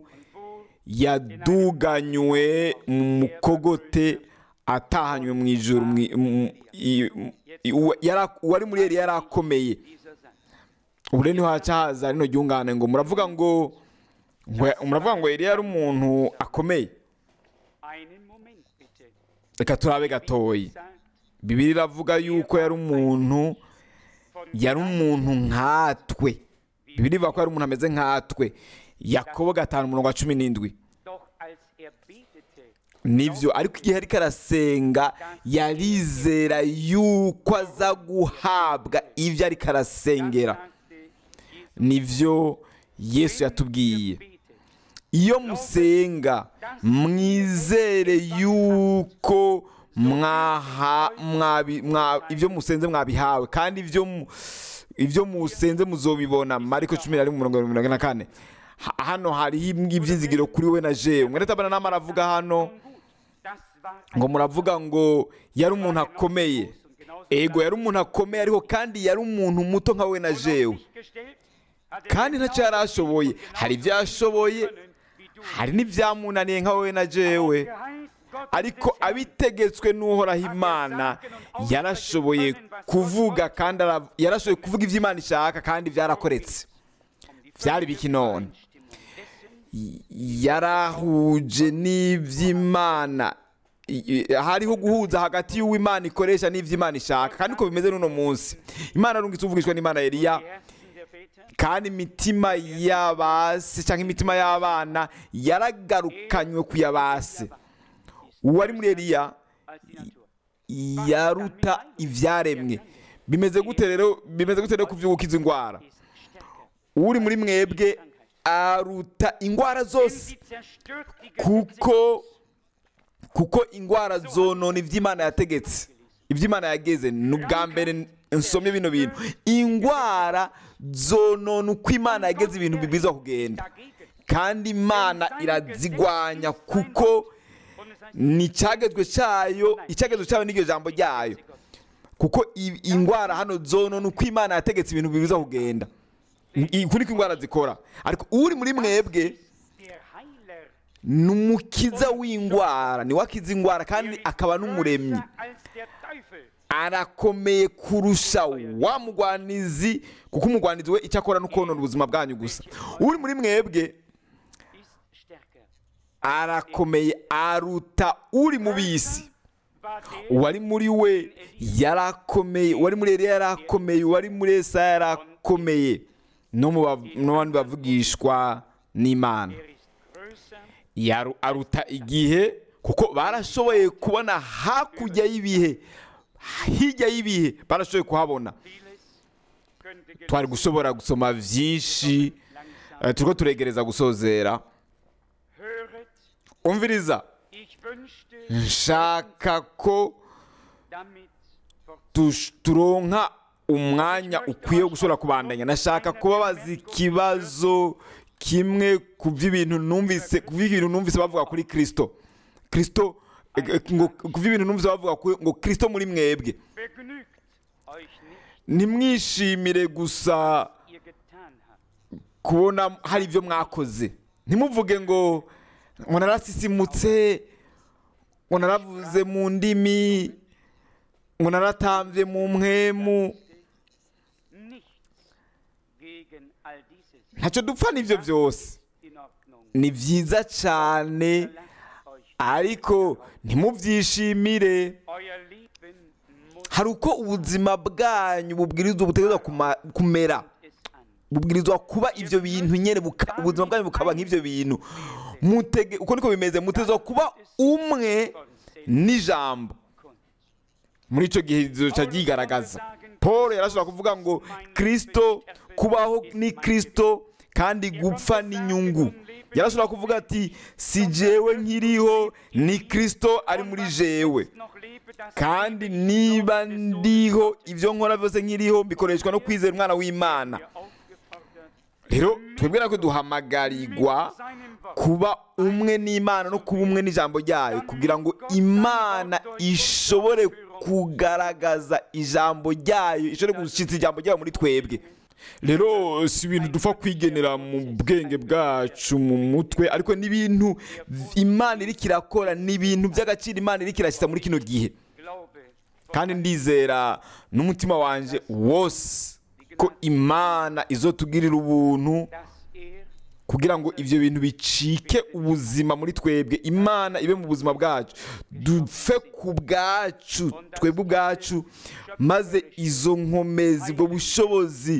yaduganywe mu mukogote atahanywe mu ijuru mwi- mu- i- i- uwa- yara- uwari muri Eliya yari akomeye ubu rero niho haca haza rino ryungane ngo muravuga ngo ngo- muravuga ngo Eliya yari umuntu akomeye Einen Moment bitte. reka turabe gatoyi Sagt, bibiri iravuga yuko yari umuntu von yari umuntu nkatwe bibiri ivuga ko yari umuntu ameze nkatwe yakobo gatanu umurongo wa cumi n'indwi Doch als er betete, nibyo ariko igihe ariko arasenga yarizera yuko aza guhabwa ibyo ariko arasengera sagte Jesus, nibyo yesu yatubwiye betet, iyo musenga mwizere yuko mwaha mwabi- mwa- ibyo musenze mwabihawe kandi ibyo mu- ibyo musenze muzobibona mariko cumi na rimwe umurongo wa mirongo ine na kane Ha- hano hariho ibyizigiro kuri we na jewe mwene tabana nama aravuga hano nun gut, das war ein ngo muravuga ngo yari umuntu akomeye und genauso ego yari umuntu akomeye ariko kandi yari umuntu muto nka we na jewe gestellt, hat er kandi ntacyo yari ashoboye hari ibyo yashoboye wie du hari n'ibyamunaniye nka wowe na jewe geheißt Gott ariko abitegetswe n'uhoraho imana yarashoboye kuvuga kandi ara- yarashoboye kuvuga ibyo imana ishaka kandi byarakoretse byari biki none Y- yarahuje n'iby'imana I- i- hariho guhuza hagati y'uw'imana ikoresha n'iby'imana ishaka kandi uko bimeze n'uno munsi imana arungitse uvugishwa n'imana Eliya Die Herzen der Väter kandi imitima y'abase cyangwa imitima y'abana yaragarukanywe ku yabase uwari muri Eliya als die Natur. yaruta ibyaremwe bimeze gute rero bimeze gute rero ku by'ugukiza indwara Ist stärker. uri muri mwebwe aruta indwara Denn zose sie zerstört die kuko kuko indwara zonona iby'imana yategetse iby'imana yageze ni ubwa mbere nsomye bino bintu indwara zonona uko imana yageze ibintu bibwirizwa kugenda dagegen. kandi imana irazigwanya kuko Und es heißt, ni icyagezwe cyayo icyagezwe cyayo n'iryo jambo ryayo kuko i- indwara hano zonona uko imana yategetse ibintu bibwirizwa kugenda I- uku niko indwara zikora ariko uri muri mwebwe der Heiler ni umukiza w'indwara ni we akiza indwara kandi akaba n'umuremyi größer als der Teufel. arakomeye kurusha wa mugwanizi kuko umugwanizi we icyo akora ni ukonona ubuzima bwanyu gusa uri muri mwebwe ist stärker. arakomeye aruta uri mu bisi War der, uwari muri we yarakomeye uwari muri Eliya yarakomeye uwari muri Esaya yarakomeye no mu ba- no mu bandi bavugishwa n'imana der ist größer Yaru- aruta igihe kuko barashoboye kubona hakurya y'ibihe hirya y'ibihe barashoboye kuhabona vieles könnte twari gushobora gusoma byinshi langsam eh, turiko turegereza gusozera höret. umviriza Ich wünschte, nshaka ko damit fort tush- turonka umwanya ukwiye wo gushobora kubandanya nashaka kubabaza ikibazo kimwe ku by'ibintu numvise ku by'ibintu numvise bavuga kuri kirisito kirisito eh, eh, ngo ku by'ibintu numvise bavuga kuri- ngo kirisito muri mwebwe begnügt euch nicht, ntimwishimire gusa was ihr getan habt. kubona hari ibyo mwakoze ntimuvuge ngo ngo narasisimutse ngo naravuze mu ndimi ngo naratambye mu mwemu Nichts gegen all dieses. ntacyo dupfa n'ibyo byose In Ordnung. ni byiza cyane Lasst euch ariko ntimubyishimire euer Leben muss hari uko ubuzima bwanyu bubwirizwa butegerezwa kuma- kumera es an. bubwirizwa kuba ibyo bintu nyine buka- ubuzima bwanyu bukaba nk'ibyo bintu Mutege- uko niko bimeze mutegerezwa kuba umwe n'ijambo Kunst. muri icyo gihe zica ryigaragaza paul yarashobora kuvuga ngo kirisito kubaho ni kirisito kandi gupfa ni inyungu yarashobora kuvuga ati si jewe nkiriho ni kirisito ari muri jewe Noch lebe das kandi niba ndiho ibyo nkora byose nkiriho bikoreshwa no kwizera umwana w'imana ihr aufgefordert, rero twebwe natwe duhamagarirwa seinem Wort kuba umwe n'imana no kuba umwe n'ijambo ryayo kugira ngo imana ishobore kugaragaza ijambo ryayo ishobore gushyitsa ijambo ryayo muri twebwe rero si ibintu dupfa kwigenera mu bwenge bwacu mu mutwe ariko ni ibintu imana iri kirakora ni ibintu by'agaciro imana iri kirashyitsa muri kino gihe Glaube, kandi ndizera n'umutima wanjye wose die ko imana izotugirira ubuntu dass er kugira ngo ibyo bintu bicike ubuzima muri twebwe imana ibe mu buzima bwacu dupfe ku bwacu twebwe ubwacu maze izo nkomezi ubwo bushobozi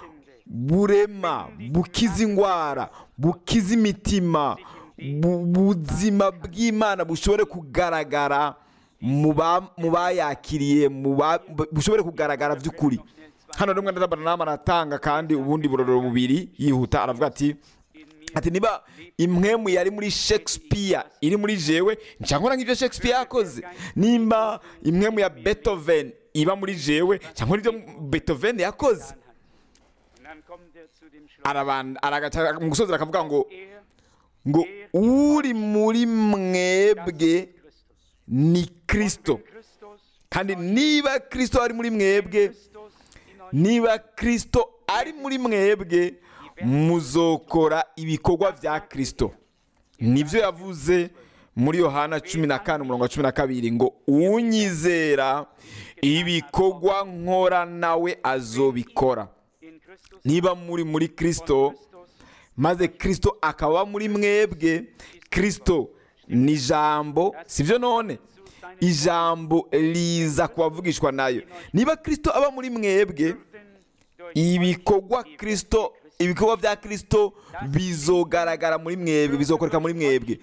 burema bukiza indwara bukiza imitima bu- buzima bw'imana bushobore kugaragara mu ba- mu bayakiriye mu ba- bushobore kugaragara by'ukuri hano rimwe ndabona aratanga kandi ubundi burorero bubiri yihuta aravuga ati ati niba imwemu yari muri shakespeare iri muri jewe cyangwa nk'ibyo shakespeare yakoze nimba imwemu ya beethoven iba muri jewe cyangwa n'ibyo beethoven yakoze Und dann kommt er zu dem Schluss. Araban- aragaca mu gusoza akavuga ngo Er, ngo uri muri mwebwe Christus. ni kristo Christus, kandi niba kristo ari muri mwebwe Christus in euch niba kristo ari muri mwebwe muzokora ibikorwa bya kristo nibyo yavuze muri yohana cumi na kane umurongo wa cumi na kabiri ngo unyizera ibikorwa nkora nawe azobikora in Christus, niba muri muri kristo Christus maze kristo akaba muri mwebwe kristo ni ijambo sibyo none ijambo riza kubavugishwa nayo niba kristo aba muri mwebwe denn durch ibikorwa kristo ibikorwa bya kristo bizogaragara muri mwebwe bizokoreka muri mwebwe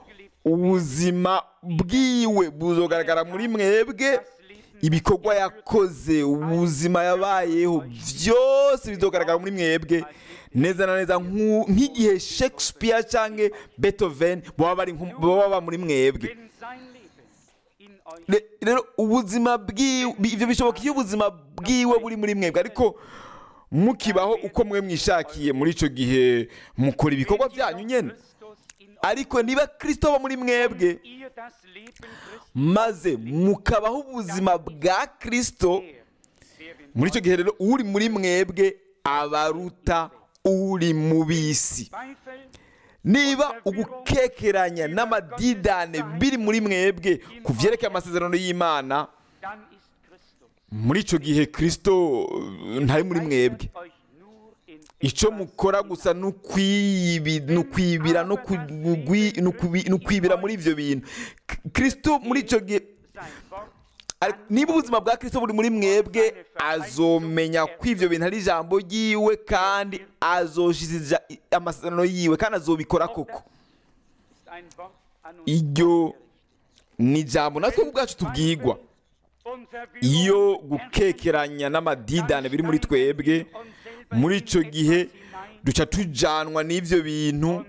ubuzima bwiwe buzogaragara muri mwebwe ibikorwa yakoze ubuzima yabayeho byose bizogaragara muri mwebwe neza na neza nk'u- nk'igihe shakespeare cyangwa beethoven baba bari nko- baba baba muri mwebwe wenn sein Leben in euch Re- rero ubuzima bwiwe ibyo bishoboka iyo ubuzima bwiwe buri muri mwebwe ariko mukibaho uko mwe mwishakiye muri icyo gihe mukora ibikorwa byanyu nyine Christus in euch ariko niba kristo aba muri mwebwe ihr das Leben Christi maze mukabaho ubuzima bwa kristo der, der in muri icyo gihe rero uri muri mwebwe abaruta uri mu bisi Zweifel niba ugukekeranya n'amadidane biri muri mwebwe ku byerekeye amasezerano y'imana dann ist Christus. muri icyo gihe kristo uh, ntari muri mwebwe Euch nur in icyo mukora gusa ni ukwibi- ni ukwibira no ku- gwi- ni ukubi- ni ukwibira muri ibyo bintu K- kristo muri icyo gihe sein Wort ari- niba ubuzima bwa kristo buri muri mwebwe azomenya ko ibyo bintu ari ijambo ryiwe kandi azoshiza amasezerano yiwe kandi azobikora koko ist ein Wort an uns iryo ni ijambo natwe ubwacu tubwigwa und Verwirrung iyo gukekeranya n'amadidane biri muri twebwe muri icyo gihe duca tujanwa n'ibyo bintu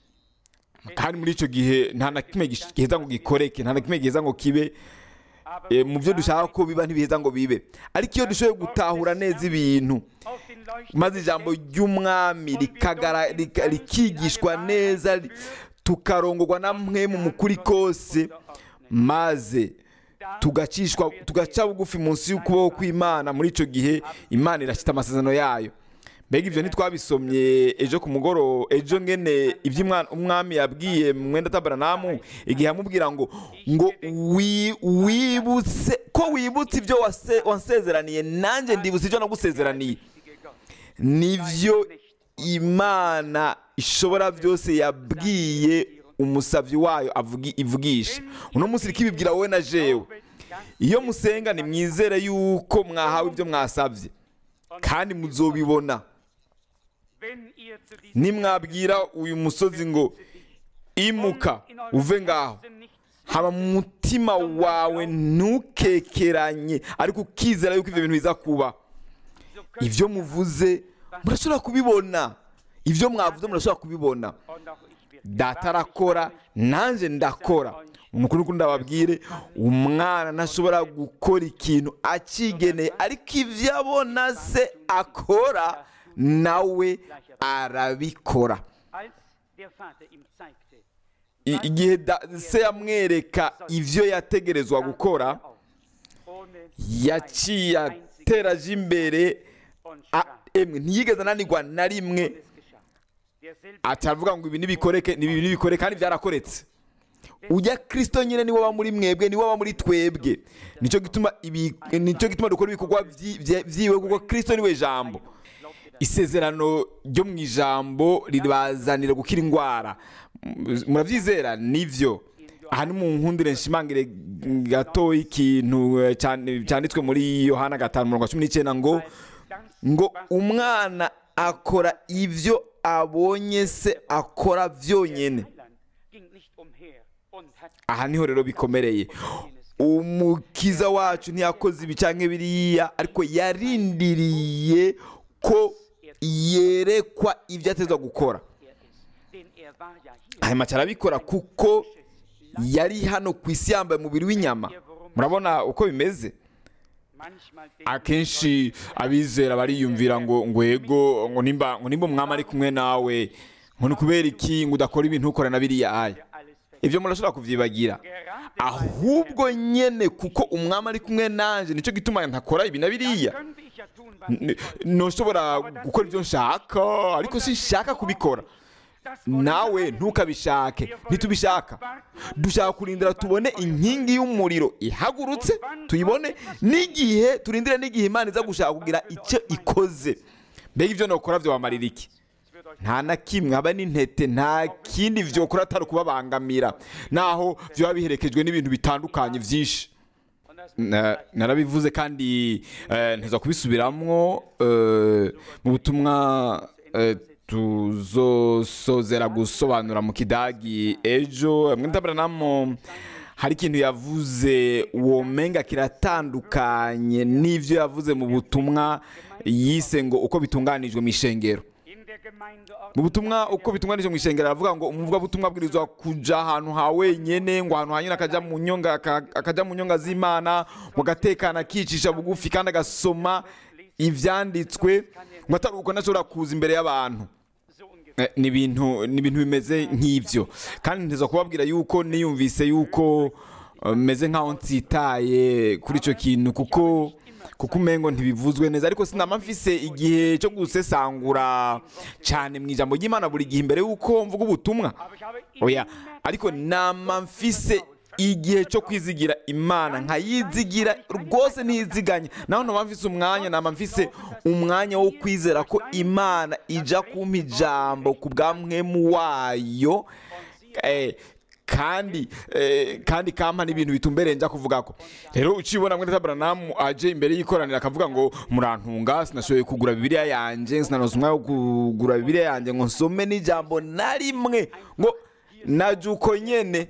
kandi muri icyo gihe nta na kimwe gish- giheza ngo gikoreke nta na kimwe giheza ngo kibe aber eh, mu byo dushaka ko biba ntibiheza ngo bibe ariko iyo dushoboye gutahura neza ibintu auf den Leuchten maze ijambo ry'umwami rikagara- rika- rikigishwa neza ri- tukarongorwa na mwe mu mukuri kose maze tugacishwa tugaca bugufi munsi y'ukuboko kw'imana muri icyo gihe imana irashyita amasezerano yayo mbega ibyo ntitwabisomye ejo ku mugoroba ejo ngene ibyo umwana- umwami yabwiye mwenda tabaranamu igihe amubwira ngo ngo wi- wibutse ko wibutse ibyo wase- wansezeraniye nanjye ndibutse ibyo nagusezeraniye richtige Gott. nibyo imana ishobora byose yabwiye umusabyi wayo avugi- ivugisha uno munsi iriko ibibwira wowe na jewe iyo musenga nimwizere yuko mwahawe ibyo mwasabye kandi muzobibona Wenn ihr zu diesem nimwabwira uyu musozi ngo imuka uve ngaho nichts haba mu mutima wawe ntukekeranye ariko ukizera yuko ibyo bintu biza kuba so könnt ibyo muvuze murashobora kubibona ibyo mwavuze murashobora kubibona und auch ich will. data arakora nanjye ndakora umukuru nuko ndababwire umwana ntashobora gukora ikintu akigeneye ariko ibyo abona se akora nawe arabikora Als der Vater ihm zeigte, I- igihe da- se yamwereka ibyo yategerezwa gukora auf, ohne yaciye ateraje imbere und a- sprach, emwe ntiyigeze ananirwa na rimwe es geschah. Derselbe atavuga ngo ibi nibikoreke ibi nibikoreke kandi byarakoretse ujya kirisito nyine niwe aba muri mwebwe niwe aba muri twebwe nicyo gituma ibi nicyo gituma dukora ibikorwa byi- bye- byiwe kuko kirisito niwe jambo isezerano ryo mu ijambo ribazanira gukira indwara M- murabyizera nivyo aha ni mu nkundire nshimangire gato ikintu eh, cyane- cyanditswe muri yohana gatanu mirongo cumi n'icyenda ngo ngo umwana akora ibyo abonye se akora byonyine aha niho rero bikomereye umukiza wacu ntiyakoze ibi cyangwa biriya ariko yarindiriye ko yerekwa ibyo atezwa gukora hanyuma arabikora kuko yari hano ku isi yambaye umubiri w'inyama murabona uko bimeze akenshi abizera bariyumvira ngo ngo ego ngo nimba ngo nimba umwami ari kumwe nawe ngo ni kubera iki ngo udakora ibintu ukora na biriya aya ibyo murashobora kubyibagira ahubwo nyene kuko umwami ari kumwe nanje nicyo gituma ntakora ibi na biriya N- ntushobora gukora ibyo nshaka ariko sinshaka kubikora nawe ntukabishake ntitubishaka dushaka kurindira tubone inkingi y'umuriro ihagurutse tuyibone n'igihe turindire n'igihe imana iza gushaka kugira icyo ikoze mbega ibyo nokora byo wamarira iki nta na kimwe haba n'intete nta kindi vyokora atari ukubabangamira naho byaba biherekejwe n'ibintu bitandukanye byinshi Na- narabivuze kandi eh, nteza kubisubiramwo eh, mu butumwa eh, tuzosozera gusobanura mu kidagi ejo mwitabaranamo hari ikintu yavuze womenga kiratandukanye n'ivyo yavuze mu butumwa yise ngo uko bitunganijwe mu ishengero mu butumwa uko bitunganije mu ishengero aravuga ngo umuvugabutumwa abwirizwa kuja ahantu ha wenyene ngo ahantu hanyine akaja mu nyonga aka- akaja mu nyonga z'imana mu gatekana akicisha bugufi kandi agasoma ivyanditswe ngo atari uko ntashobora kuza imbere y'abantu Eh, ni ibintu ni ibintu bimeze nk'ibyo kandi nteza kubabwira yuko niyumvise yuko eh, meze nkaho nsitaye kuri icyo kintu kuko kuko umengo ntibivuzwe neza ariko sinama mfise igihe cyo gusesangura cyane mu ijambo ry'imana buri gihe imbere yuko mvuga ubutumwa oya ariko nama mfise igihe cyo kwizigira imana nkayizigira rwose ntiziganye naho nama mfise umwanya nama mfise umwanya wo kwizera ko imana ija kumpa ijambo ku bwa mwemu wayo eh, kandi eh, kandi kampa n'ibintu bitumbereye nja kuvuga ko rero ucibona mwene tabranamu aje imbere y'ikoraniro akavuga ngo murantunga sinashoboye kugura bibiliya yanje sinanoza umwanya wo kugura bibiliya yanje ngo nsome n'ijambo na rimwe ngo naje uko nyene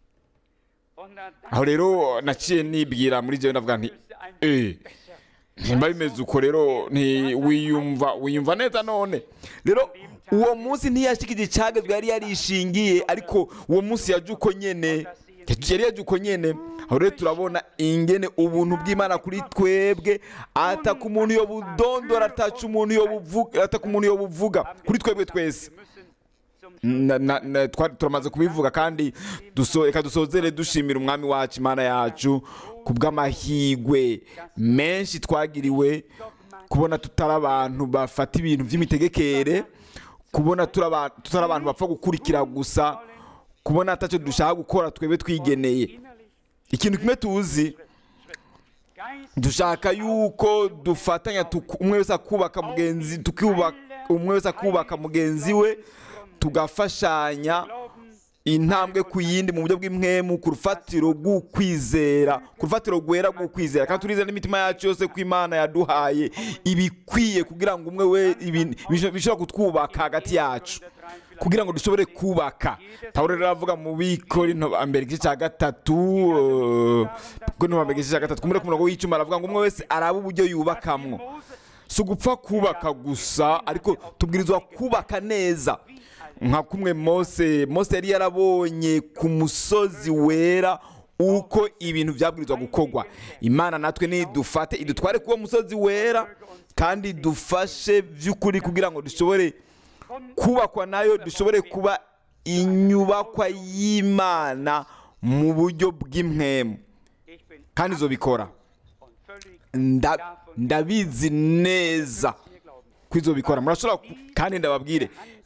aho rero naciye nibwira muri jewe ndavuga nti eh nimba bimeze uko rero nti wiyumva wiyumva neza none rero uwo munsi ntiyashikije icagezwe yari yarishingiye ariko uwo munsi yaje uko nyene yari yaje uko nyene aho rero turabona ingene ubuntu bw'imana kuri twebwe ataka umuntu yo budondora ataca umuntu yo buvuga ataka umuntu yo buvuga kuri twebwe twese Na- na- na- twa- turamaze kubivuga kandi duso- reka dusozere dushimira umwami wacu imana yacu ku bw'amahigwe menshi twagiriwe kubona tutari abantu bafata ibintu by'imitegekere kubona turi aba- tutari abantu bapfa gukurikira gusa kubona atacyo dushaka gukora twebwe twigeneye ikintu kimwe tuzi dushaka yuko dufatanya tuku- umwe wese akubaka mugenzi tukubaka umwe wese akubaka mugenzi we tugafashanya intambwe ku yindi mu buryo bw'impwemu ku rufatiro rw'ukwizera ku rufatiro rwera rw'ukwizera kandi turizera n'imitima yacu yose ko imana yaduhaye ibikwiye kugira ngo umwe we ibi- bisho- bishobora kutwubaka hagati yacu kugira ngo dushobore kubaka pawulo rero aravuga mu bikorinto mbere igice cya gatatu eh, korinto mbere igice cya gatatu kumure ku murongo w'icumi aravuga ngo umwe wese arabe uburyo yubakamwo si ugupfa kubaka gusa ariko tubwirizwa kubaka neza nka kumwe mose mose yari yarabonye ku musozi wera uko ibintu byabwirizwa gukorwa imana natwe nidufate idutware kuwo musozi wera kandi dufashe by'ukuri kugira ngo dushobore kubakwa nayo dushobore kuba inyubakwa y'imana mu buryo bw'impwemu kandi izo bikora Nda- ndabizi neza ko izo bikora murashobora ku- kandi ndababwire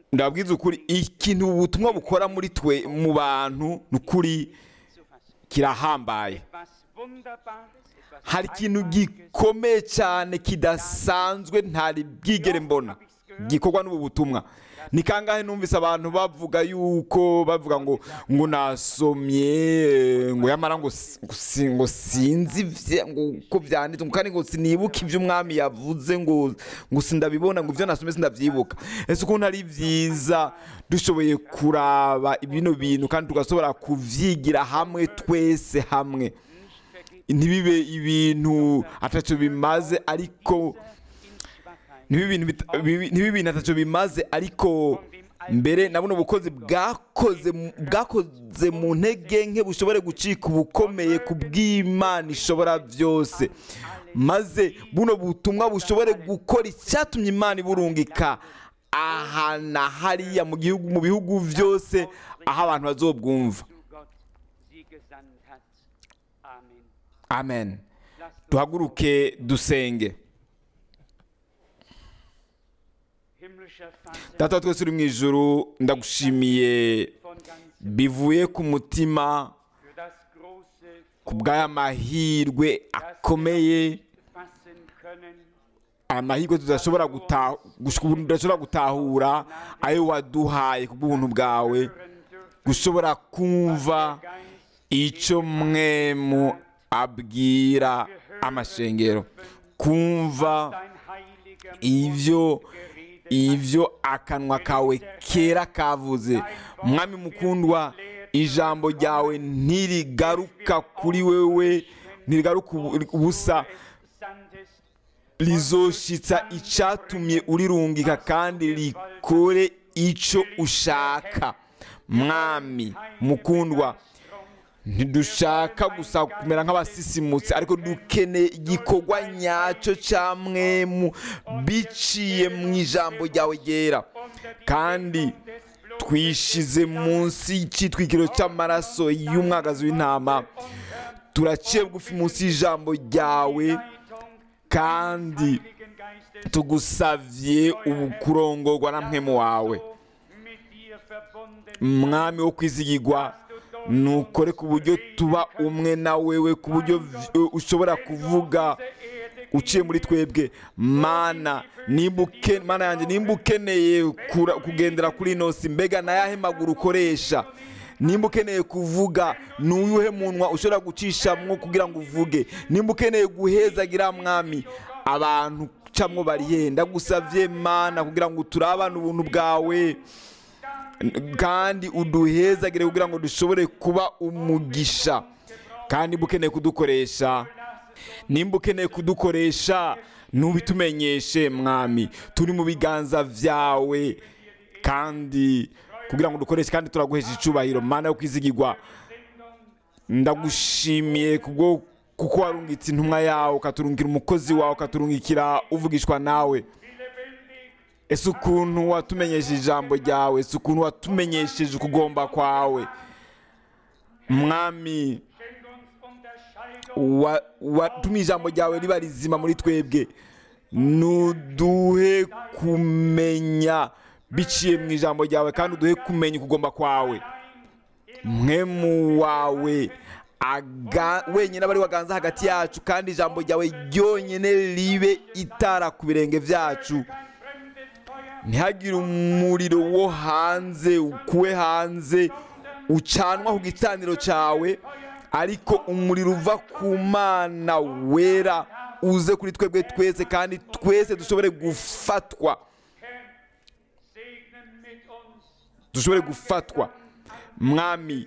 ndababwiza ukuri ikintu ubutumwa bukora muri twe mu bantu ni ukuri zu fassen. kirahambaye Was Wunderbares, etwas hari ikintu Einmaliges, gikomeye cyane kidasanzwe ntari bwigere mbona gikorwa n'ubu butumwa ni kangahe numvise abantu bavuga yuko bavuga ngo ngo nasomye ngo yamara ngo si- ngo si- ngo sinzi ivye- ngo uko byanditse ngo kandi ngo sinibuke ibyo umwami yavuze ngo ngo sindabibona ngo ibyo nasomye sindabyibuka ese ukuntu ari byiza dushoboye kuraba bino bintu kandi tugashobora kuvyigira hamwe twese hamwe ntibibe ibintu atacyo bimaze ariko in Schwachheit, ntibibe ibintu bita- bibi- ntibibe ibintu atacyo bimaze ariko mbere na buno bukozi bwakoze mu- bwakoze mu ntege nke bushobore gucika ubukomeye ku bw'imana ishobora byose maze buno butumwa bushobore gukora icyatumye imana iburungika aha na hariya mu gihugu mu bihugu byose aho abantu bazobwumva du Gott sie gesandt hat. Amen. amen Lasst uns duhaguruke dusenge himmlischer Vater data wa twese uri mu ijuru ndagushimiye von ganzem bivuye ku mutima für das große ku bw'aya mahirwe akomeye fassen können, aya mahirwe tudashobora guta- gush- tudashobora gutahura ayo waduhaye ku bw'ubuntu bwawe hören dürfen, gushobora kumva Geist icyo mwemu abwira amashengero kumva dein heiliger ivyo geredet ivyo akanwa kawe kera kavuze mwami mukundwa ijambo ryawe ntirigaruka kuri wewe ntirigaruka ubu- ubusa sandest, rizoshitsa icyatumye urirungika kandi rikore icyo ushaka mwami mukundwa ntidushaka gusa kumera nk'abasisimutse ariko dukeneye igikorwa nyacyo cya mwemu biciye mu ijambo ryawe ryera kandi twishize munsi y'icyitwikiro cy'amaraso y'umwagazi w'intama turaciye bugufi munsi y'ijambo ryawe kandi Heiligen Geistes tugusavye ubukurongorwa na mpemu wawe mit dir verbunden, mwami wo kwizigirwa nukore ku buryo tuba umwe na wewe ku buryo v- ushobora kuvuga uciye muri twebwe mana nimba uke- mana yanjye nimba ukeneye kura- kugendera kuri ino si mbega nayahe maguru ukoresha nimba ukeneye kuvuga ni uyuhe munwa ushobora gucishamwo kugira ngo uvuge nimba ukeneye guhezagira mwami abantu camwo barihe ndagusavye mana kugira ngo turabane ubuntu bwawe kandi uduhezagire kugira ngo dushobore kuba umugisha kandi nimba ukeneye kudukoresha nimba ukeneye kudukoresha ntubitumenyeshe mwami turi mu biganza byawe kandi kugira ngo dukoreshe kandi turaguhesha icubahiro mana yo kwizigirwa ndagushimiye kubwo kuko warungitse intumwa yawe ukaturungikira umukozi wawe ukaturungikira uvugishwa nawe ese ukuntu watumenyesheje ijambo ryawe ese ukuntu watumenyesheje ukugomba kwawe mwami wa- watumye ijambo ryawe riba rizima muri twebwe nuduhe kumenya biciye mu ijambo ryawe kandi uduhe kumenya ukugomba kwawe mwemu wawe aga, wenyine aba ari waganza hagati yacu kandi ijambo ryawe ryonyine ribe itara ku birenge byacu ntihagire umuriro wo hanze ukuwe hanze ucanwa ku gitaniro cyawe ariko umuriro uva ku mana wera uze kuri twebwe twese kandi twese dushobore gufatwa segnen mit uns, dushobore gufatwa mwami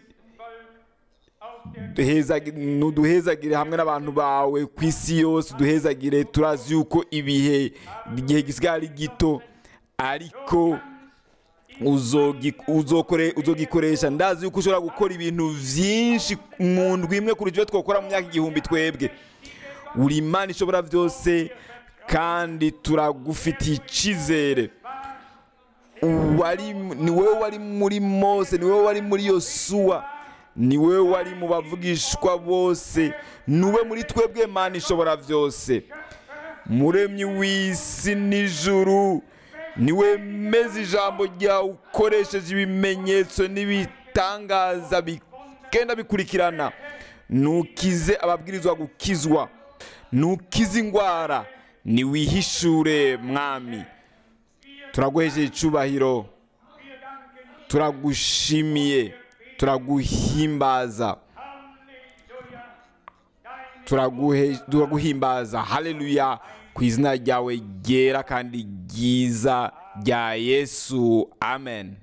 duhezagi- nuduhezagire hamwe n'abantu bawe ku isi yose duhezagire turazi yuko ibihe igihe gisigaye ari gito ariko uzogi- uzokore- uzogikoresha ndazi yuko ushobora gukora ibintu byinshi mu ndwi imwe kurusha ibyo twakora mu myaka igihumbi twebwe uri imana ishobora byose kandi turagufitiye icyizere wari ni wowe wari muri mose ni wowe wari muri yosuwa ni wowe wari mu bavugishwa bose ni wowe muri twebwe mana ishobora byose muremyi w'isi n'ijuru niwemeze ijambo ryawe ukoresheje ibimenyetso n'ibitangaza bigenda bikurikirana nukize ababwirizwa gukizwa nukize indwara niwihishure mwami turaguhejeje icyubahiro turagushimiye turaguhimbaza turaguhimbaza haleluya ku izina ryawe ryera kandi ryiza rya yesu amen